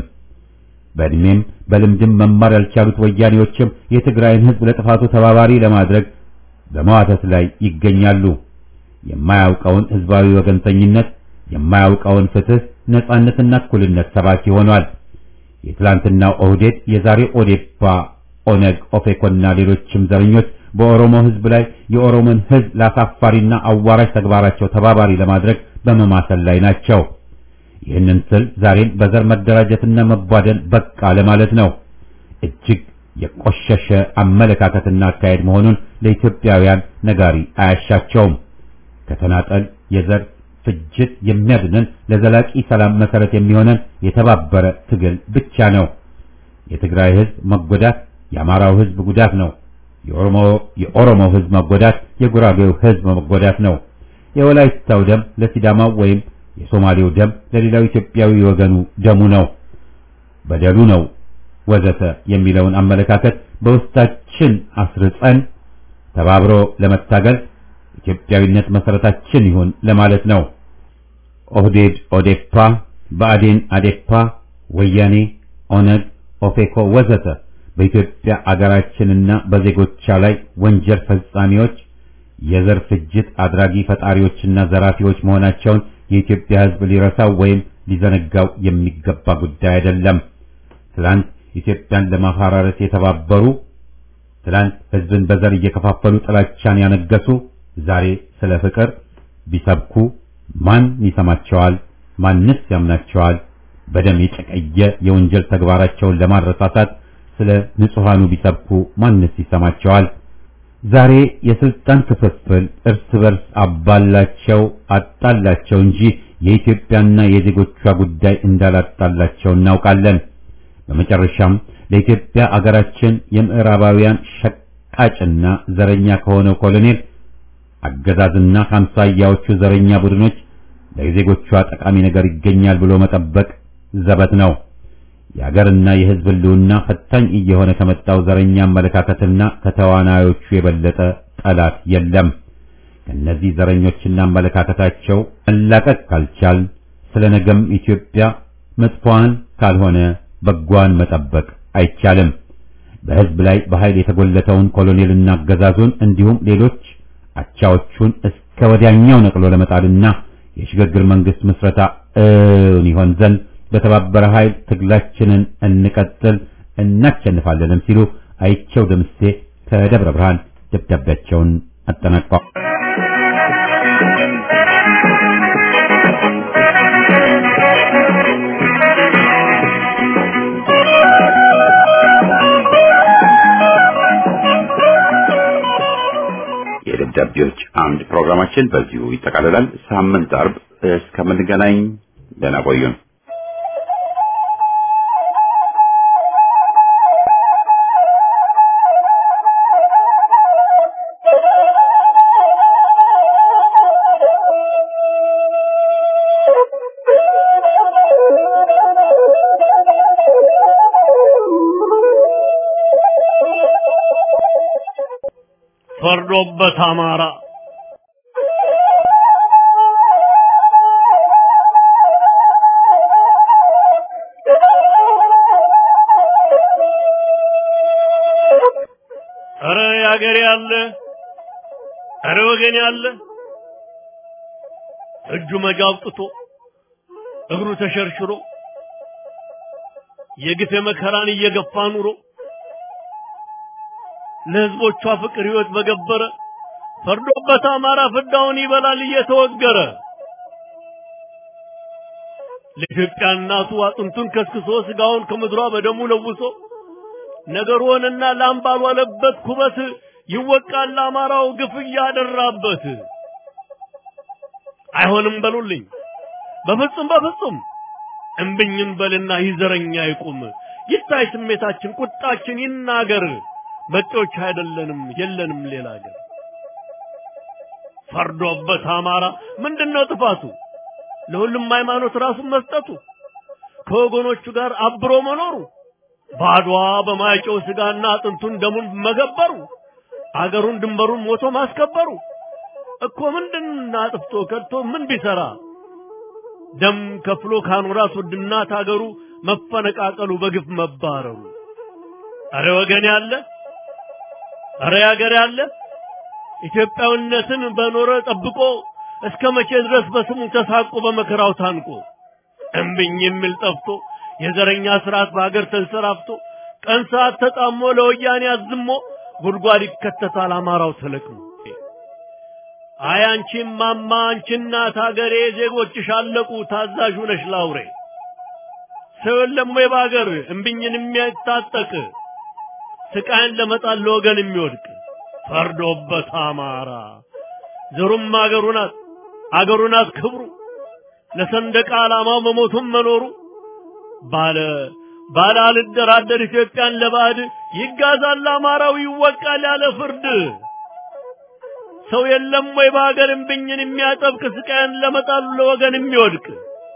በእድሜም በልምድም መማር ያልቻሉት ወያኔዎችም የትግራይን ሕዝብ ለጥፋቱ ተባባሪ ለማድረግ በመዋተት ላይ ይገኛሉ። የማያውቀውን ሕዝባዊ ወገንተኝነት፣ የማያውቀውን ፍትህ፣ ነጻነትና እኩልነት ሰባኪ ሆኗል። የትላንትናው ኦህዴድ፣ የዛሬው ኦዴፓ፣ ኦነግ፣ ኦፌኮና ሌሎችም ዘረኞች በኦሮሞ ሕዝብ ላይ የኦሮሞን ሕዝብ ለአሳፋሪና አዋራጅ ተግባራቸው ተባባሪ ለማድረግ በመማሰል ላይ ናቸው። ይህንን ስል ዛሬም በዘር መደራጀትና መቧደን በቃ ለማለት ነው። እጅግ የቆሸሸ አመለካከትና አካሄድ መሆኑን ለኢትዮጵያውያን ነጋሪ አያሻቸውም። ከተናጠል የዘር ፍጅት የሚያድነን ለዘላቂ ሰላም መሰረት የሚሆነን የተባበረ ትግል ብቻ ነው። የትግራይ ሕዝብ መጎዳት የአማራው ሕዝብ ጉዳት ነው። የኦሮሞ የኦሮሞው ሕዝብ መጎዳት የጉራጌው ሕዝብ መጎዳት ነው። የወላይታው ደም ለሲዳማው ወይም የሶማሌው ደም ለሌላው ኢትዮጵያዊ ወገኑ ደሙ ነው፣ በደሉ ነው ወዘተ የሚለውን አመለካከት በውስጣችን አስርጸን ተባብሮ ለመታገል ኢትዮጵያዊነት መሰረታችን ይሁን ለማለት ነው። ኦህዴድ፣ ኦዴፓ፣ ብአዴን፣ አዴፓ፣ ወያኔ፣ ኦነግ፣ ኦፌኮ ወዘተ በኢትዮጵያ አገራችንና በዜጎቿ ላይ ወንጀል ፈጻሚዎች፣ የዘር ፍጅት አድራጊ ፈጣሪዎችና ዘራፊዎች መሆናቸውን የኢትዮጵያ ሕዝብ ሊረሳው ወይም ሊዘነጋው የሚገባ ጉዳይ አይደለም። ትላንት ኢትዮጵያን ለማፈራረስ የተባበሩ ትላንት ሕዝብን በዘር እየከፋፈሉ ጥላቻን ያነገሱ ዛሬ ስለ ፍቅር ቢሰብኩ ማን ይሰማቸዋል? ማንስ ያምናቸዋል? በደም የጨቀየ የወንጀል ተግባራቸውን ለማረሳሳት ስለ ንጹሃኑ ቢሰብኩ ማንስ ይሰማቸዋል? ዛሬ የስልጣን ክፍፍል እርስ በርስ አባላቸው አጣላቸው እንጂ የኢትዮጵያና የዜጎቿ ጉዳይ እንዳላጣላቸው እናውቃለን። በመጨረሻም ለኢትዮጵያ አገራችን የምዕራባውያን ሸቃጭና ዘረኛ ከሆነው ኮሎኔል አገዛዝና ከአምሳያዎቹ ዘረኛ ቡድኖች ለዜጎቿ ጠቃሚ ነገር ይገኛል ብሎ መጠበቅ ዘበት ነው። የአገርና የሕዝብ ሕልውና ፈታኝ እየሆነ ከመጣው ዘረኛ አመለካከትና ከተዋናዮቹ የበለጠ ጠላት የለም። ከነዚህ ዘረኞችና አመለካከታቸው መላቀቅ ካልቻል ስለ ነገም ኢትዮጵያ መጥፎዋን ካልሆነ በጓን መጠበቅ አይቻልም። በሕዝብ ላይ በኃይል የተጎለተውን ኮሎኔልና አገዛዙን እንዲሁም ሌሎች አቻዎቹን እስከ ወዲያኛው ነቅሎ ለመጣልና የሽግግር መንግስት ምስረታ እውን ይሆን ዘንድ በተባበረ ኃይል ትግላችንን እንቀጥል እናሸንፋለንም ሲሉ አይቸው ደምሴ ከደብረ ብርሃን ደብዳቤያቸውን አጠናቀዋል። የደብዳቤዎች አምድ ፕሮግራማችን በዚሁ ይጠቃልላል። ሳምንት አርብ እስከምንገናኝ ደህና ቆዩን። ፈርዶበት አማራ ኧረ ያገሬ ያለ ኧረ ወገን ያለ እጁ መጃ አውጥቶ እግሩ ተሸርሽሮ የግፍ መከራን እየገፋ ኑሮ ለህዝቦቿ ፍቅር ህይወት በገበረ ፈርዶበት አማራ ፍዳውን ይበላል እየተወገረ ለኢትዮጵያ እናቱ አጥንቱን ከስክሶ ስጋውን ከምድሯ በደሙ ለውሶ ነገር ሆነና ላም ባልዋለበት ኩበት ይወቃል አማራው ግፍ እያደራበት። አይሆንም በሉልኝ በፍጹም በፍጹም እምብኝን በልና ይዘረኛ ይቁም ይታይ ስሜታችን ቁጣችን ይናገር መጤዎች አይደለንም የለንም ሌላ ሀገር ፈርዶበት አማራ ምንድነው ጥፋቱ ለሁሉም ሃይማኖት ራሱን መስጠቱ ከወገኖቹ ጋር አብሮ መኖሩ ባድዋ በማይጨው ስጋና አጥንቱን ደሙን መገበሩ አገሩን ድንበሩን ሞቶ ማስከበሩ እኮ ምንድን አጥፍቶ ከድቶ ምን ቢሰራ ደም ከፍሎ ካኖራት ውድና ታገሩ መፈነቃቀሉ በግፍ መባረሩ አረ ወገን ያለ አረ ያገር ያለ ኢትዮጵያዊነትን በኖረ ጠብቆ እስከ መቼ ድረስ በስሙ ተሳቆ በመከራው ታንቆ እምብኝ የሚል ጠፍቶ የዘረኛ ስርዓት በሀገር ተንሰራፍቶ ቀን ሰዓት ተጣሞ ለወያኔ አዝሞ ጉድጓድ ይከተታል አማራው ተለቅሞ። አይ አንቺም ማማ አንቺ እናት ሀገሬ ዜጎችሽ አለቁ ታዛዥ ነሽ ላውሬ ሰው የለም ወይ በሀገር እምብኝን የሚያታጠቅ ስቃይን ለመጣል ለወገን የሚወድቅ ፈርዶበት አማራ ዘሩም አገሩ ናት አገሩ ናት ክብሩ ለሰንደቅ ዓላማው መሞቱም መኖሩ ባለ ባለ አልደራደር ኢትዮጵያን ለባዕድ ይጋዛል አማራው ይወቃል ያለ ፍርድ ሰው የለም ወይ በሀገር እምብኝን የሚያጠብቅ ስቃይን ለመጣሉ ለወገን የሚወድቅ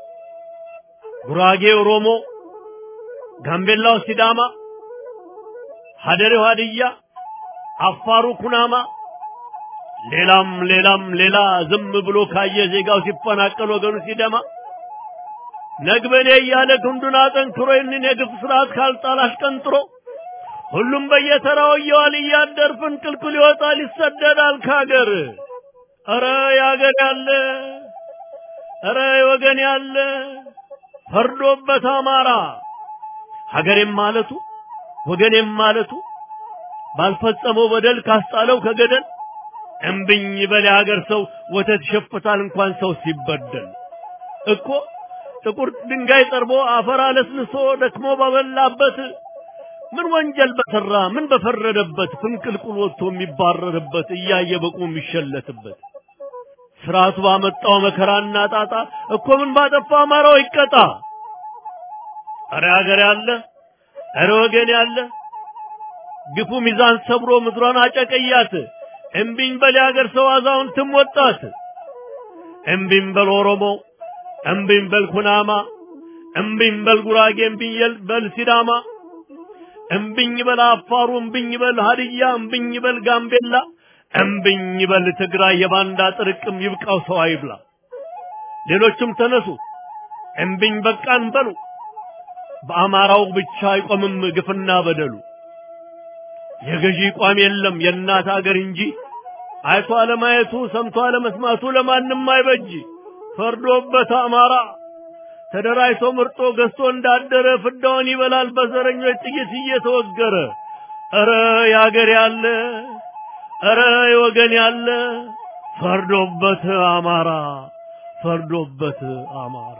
ጉራጌ ኦሮሞ፣ ጋምቤላው ሲዳማ፣ ሀደሬው ሀድያ፣ አፋሩ ኩናማ ሌላም ሌላም ሌላ ዝም ብሎ ካየ ዜጋው ሲፈናቀል ወገኑ ሲደማ ነግበኔ እያለ ክንዱን አጠንክሮ ይህንን የግፍ ስርዓት ካልጣል አሽቀንጥሮ ሁሉም በየተራው እየዋል እያደር ፍንቅልቅል ይወጣል ይሰደዳል ካገር። ኧረ ያገር ያለ ኧረ ወገን ያለ ፈርዶበት አማራ ሀገሬም ማለቱ ወገኔም ማለቱ ባልፈጸመው በደል ካስጣለው ከገደል እምብኝ በል ሀገር ሰው ወተት ይሸፍታል እንኳን ሰው ሲበደል እኮ ጥቁር ድንጋይ ጠርቦ አፈር አለስልሶ ደክሞ ባበላበት ምን ወንጀል በሰራ ምን በፈረደበት ፍንቅልቁል ወጥቶ የሚባረርበት እያየ በቁ የሚሸለትበት ስርዓቱ ባመጣው መከራና ጣጣ እኮ ምን ባጠፋ አማራው ይቀጣ። አረ ሀገር ያለ አረ ወገን ያለ ግፉ ሚዛን ሰብሮ ምድሯን አጨቀያት። እምቢኝ በል የሀገር ሰው አዛውንትም ወጣት። እምቢኝ በል ኦሮሞ፣ እምቢኝ በል ኩናማ፣ እምቢኝ በል ጉራጌ፣ እምቢኝ በል ሲዳማ፣ እምቢኝ በል አፋሩ፣ እምቢኝ በል ሀድያ፣ እምቢኝ በል ጋምቤላ፣ እምቢኝ በል ትግራይ። የባንዳ ጥርቅም ይብቃው ሰው አይብላ። ሌሎችም ተነሱ እምቢኝ በቃን በሉ። በአማራው ብቻ አይቆምም ግፍና በደሉ። የገዢ ቋም የለም የእናት አገር እንጂ አይቶ አለማየቱ ሰምቶ አለመስማቱ ለማንም አይበጅ። ፈርዶበት አማራ ተደራጅቶ ምርጦ ገዝቶ እንዳደረ ፍዳውን ይበላል በዘረኞች ጥይት እየተወገረ። ኧረ ያገር ያለ ኧረ የወገን ያለ ፈርዶበት አማራ ፈርዶበት አማራ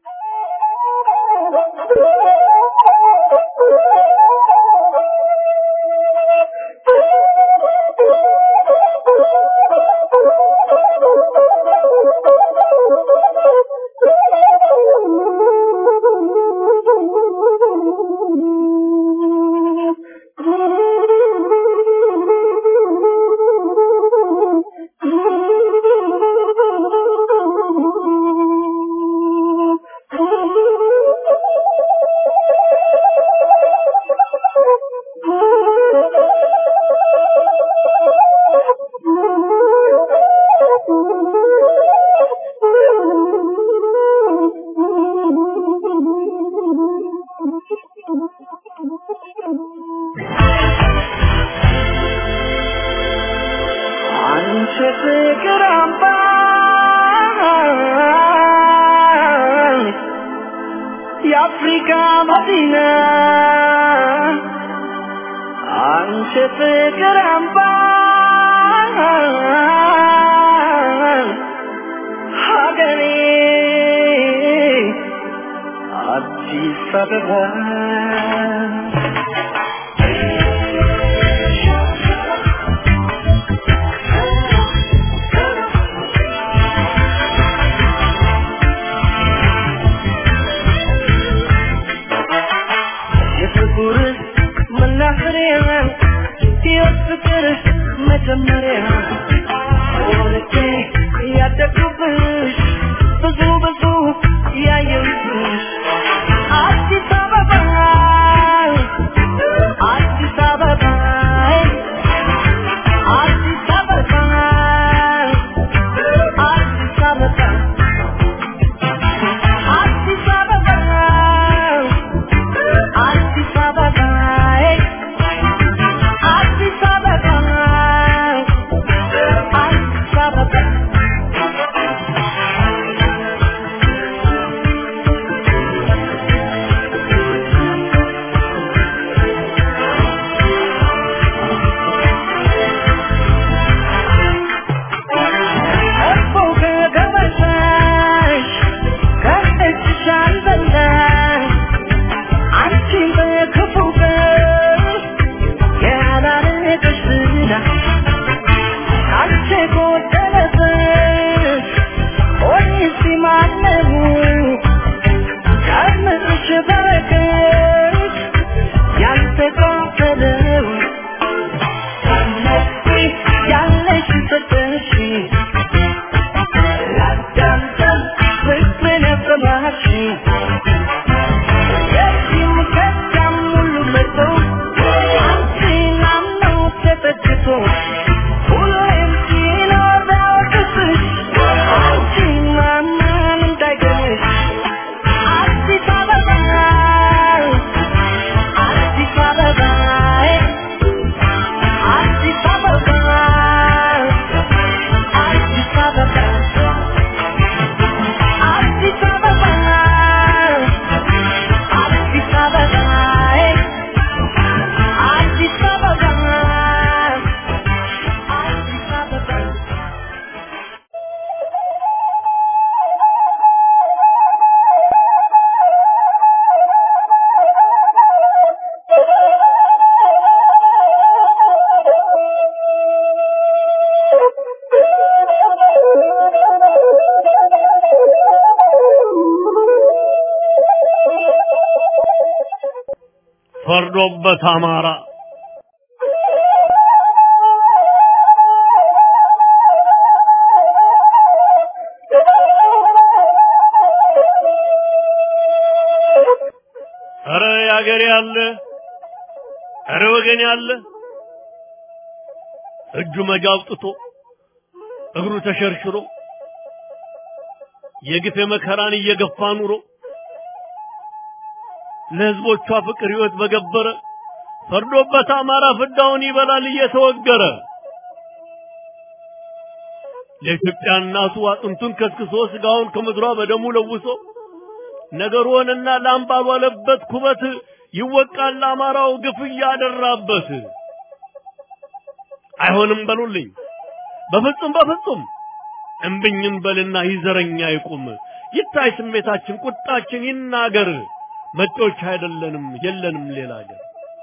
አንቺ ፍቅር አምባ የአፍሪካ መዲና አንቺ ፍቅር አምባ ሀገሬ አዲስ አበባ የፍቅር መናኸሪያ የፍቅር መጀመሪያ ወልጄ ያደግኩብሽ ብዙ ብዙ ያየሁብሽ አዲስ አበባ አዲስ አበባ አዲስ አበባ አዲስ አበባ አዲስ አበባ አዲስ አበባ አዲስ አበባ አዲስ አበባ እኮ ከገበታሽ ከእጅሽ አልበላሽ አንቺን በክፉ ቀን ያላረገሽ ዝና ካንቺ ጎደለብሽ ሆኜስ ማነው ከምድርሽ በረከት ያልተካፈለው እነዚህ ያለሽ ሰጠሽ ላዳምጠን ፍቅርን ያሰማሽ የዚህም ከዚያም ሁሉ መጥቶ አንቺን አምኖ ተጠግቶ ሁሌም ሲኖር ፈርዶበት አማራ ኧረ ያገሬ ያለ ኧረ ወገን ያለ እጁ መጃ አውጥቶ እግሩ ተሸርሽሮ የግፍ መከራን እየገፋ ኑሮ ለህዝቦቿ ፍቅር ህይወት በገበረ ፈርዶበት አማራ ፍዳውን ይበላል እየተወገረ ለኢትዮጵያ እናቱ አጥንቱን ከስክሶ ስጋውን ከምድሯ በደሙ ለውሶ ነገሩንና ላም ባልዋለበት ኩበት ይወቃል አማራው ግፍ እያደራበት። አይሆንም በሉልኝ በፍጹም በፍጹም እምብኝም በልና ይዘረኛ ይቁም ይታይ ስሜታችን ቁጣችን ይናገር መጤዎች አይደለንም የለንም ሌላ ሀገር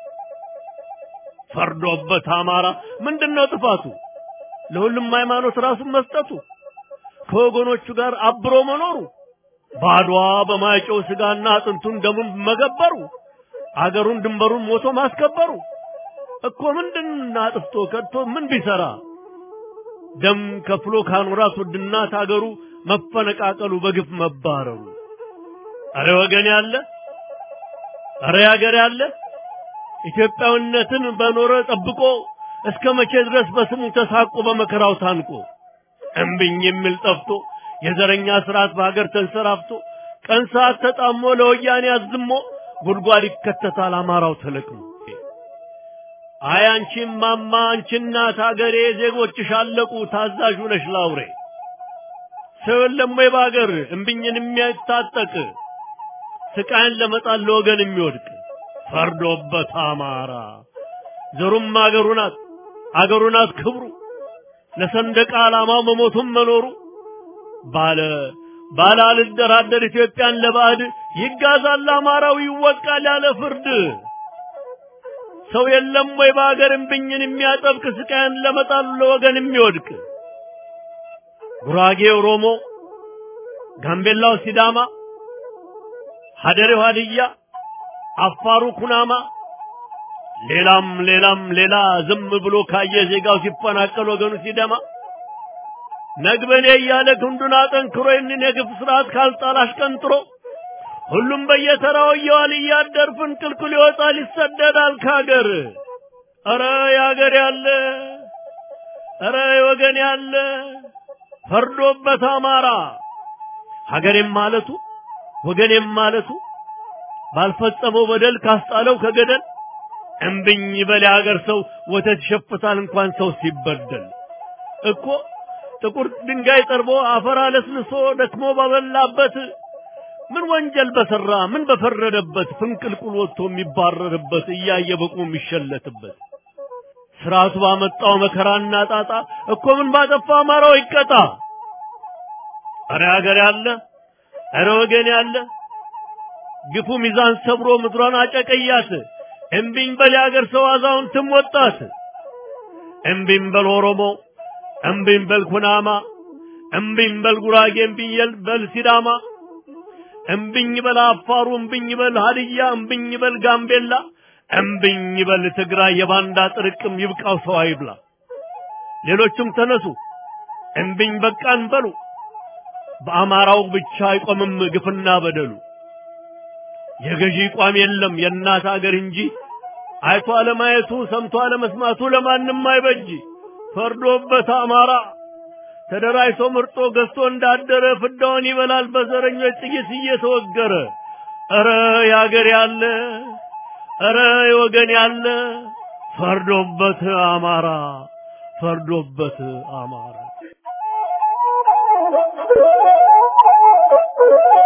ፈርዶበት አማራ ምንድነው ጥፋቱ ለሁሉም ሃይማኖት ራሱን መስጠቱ ከወገኖቹ ጋር አብሮ መኖሩ ባድዋ በማይጨው ስጋና አጥንቱን ደሙን መገበሩ አገሩን ድንበሩን ሞቶ ማስከበሩ እኮ ምንድን አጥፍቶ ከድቶ ምን ቢሰራ ደም ከፍሎ ካኖራት ውድናት አገሩ መፈነቃቀሉ በግፍ መባረሩ አረ ወገን ያለ አረ ያገር ያለ ኢትዮጵያዊነትን በኖረ ጠብቆ እስከ መቼ ድረስ በስሙ ተሳቆ በመከራው ታንቆ እምብኝ የሚል ጠፍቶ የዘረኛ ስርዓት በሀገር ተንሰራፍቶ ቀን ሰዓት ተጣሞ ለወያኔ አዝሞ ጉድጓድ ይከተታል አማራው ተለቅሞ አይ አንቺም ማማ አንቺ እናት ሀገሬ ዜጎችሽ አለቁ ታዛዡ ነሽ ላውሬ ሰው የለም ወይ በሀገር እምብኝን የሚያታጠቅ ስቃይን ለመጣል ለወገን የሚወድቅ ፈርዶበት አማራ ዘሩም አገሩ ናት አገሩ ናት ክብሩ ለሰንደቅ ዓላማው መሞቱም መኖሩ ባለ ባለ አልደራደር ኢትዮጵያን ለባዕድ ይጋዛል አማራው ይወቃል ያለ ፍርድ ሰው የለም ወይ በሀገር እምብኝን የሚያጠብቅ ስቃይን ለመጣሉ ለወገን የሚወድቅ ጉራጌ ኦሮሞ፣ ጋምቤላው ሲዳማ፣ ሀደሬው ሀድያ፣ አፋሩ ኩናማ ሌላም ሌላም ሌላ ዝም ብሎ ካየ ዜጋው ሲፈናቀል ወገኑ ሲደማ ነግበኔ እያለ ክንዱን አጠንክሮ ይህንን የግፍ ስርዓት ካልጣል አሽቀንጥሮ ሁሉም በየተራው እየዋል እያደር ፍንቅልቅል ይወጣል ይሰደዳል ካገር። ኧረ ያገር ያለ ኧረ ወገን ያለ ፈርዶበት አማራ ሀገሬም ማለቱ ወገኔም ማለቱ ባልፈጸመው በደል ካስጣለው ከገደል እምብኝ በል የሀገር ሰው ወተት ይሸፍታል እንኳን ሰው ሲበደል እኮ ጥቁር ድንጋይ ጠርቦ አፈር አለስልሶ ደክሞ ባበላበት ምን ወንጀል በሰራ ምን በፈረደበት ፍንቅልቁል ወጥቶ የሚባረርበት እያየ በቁ የሚሸለትበት ስርዓቱ ባመጣው መከራና ጣጣ እኮ ምን ባጠፋ አማራው ይቀጣ። አረ ሀገር ያለ አረ ወገን ያለ ግፉ ሚዛን ሰብሮ ምድሯን አጨቀያት። እምቢኝ በል የሀገር ሰው አዛውንትም ወጣት። እምቢኝ በል ኦሮሞ፣ እምቢኝ በል ኩናማ፣ እምቢኝ በል ጉራጌ፣ እምቢኝ በል ሲዳማ፣ እምቢኝ በል አፋሩ፣ እምቢኝ በል ሀድያ፣ እምቢኝ በል ጋምቤላ፣ እምቢኝ በል ትግራይ። የባንዳ ጥርቅም ይብቃው ሰው አይብላ። ሌሎችም ተነሱ እምቢኝ በቃን በሉ። በአማራው ብቻ አይቆምም ግፍና በደሉ። የገዢ ቋም የለም የእናት አገር እንጂ አይቶ አለማየቱ ሰምቶ አለመስማቱ ለማንም አይበጅ። ፈርዶበት አማራ ተደራጅቶ ምርጦ ገዝቶ እንዳደረ ፍዳውን ይበላል በዘረኞች ጥይት እየተወገረ። ኧረ ያገር ያለ ኧረ የወገን ያለ ፈርዶበት አማራ ፈርዶበት አማራ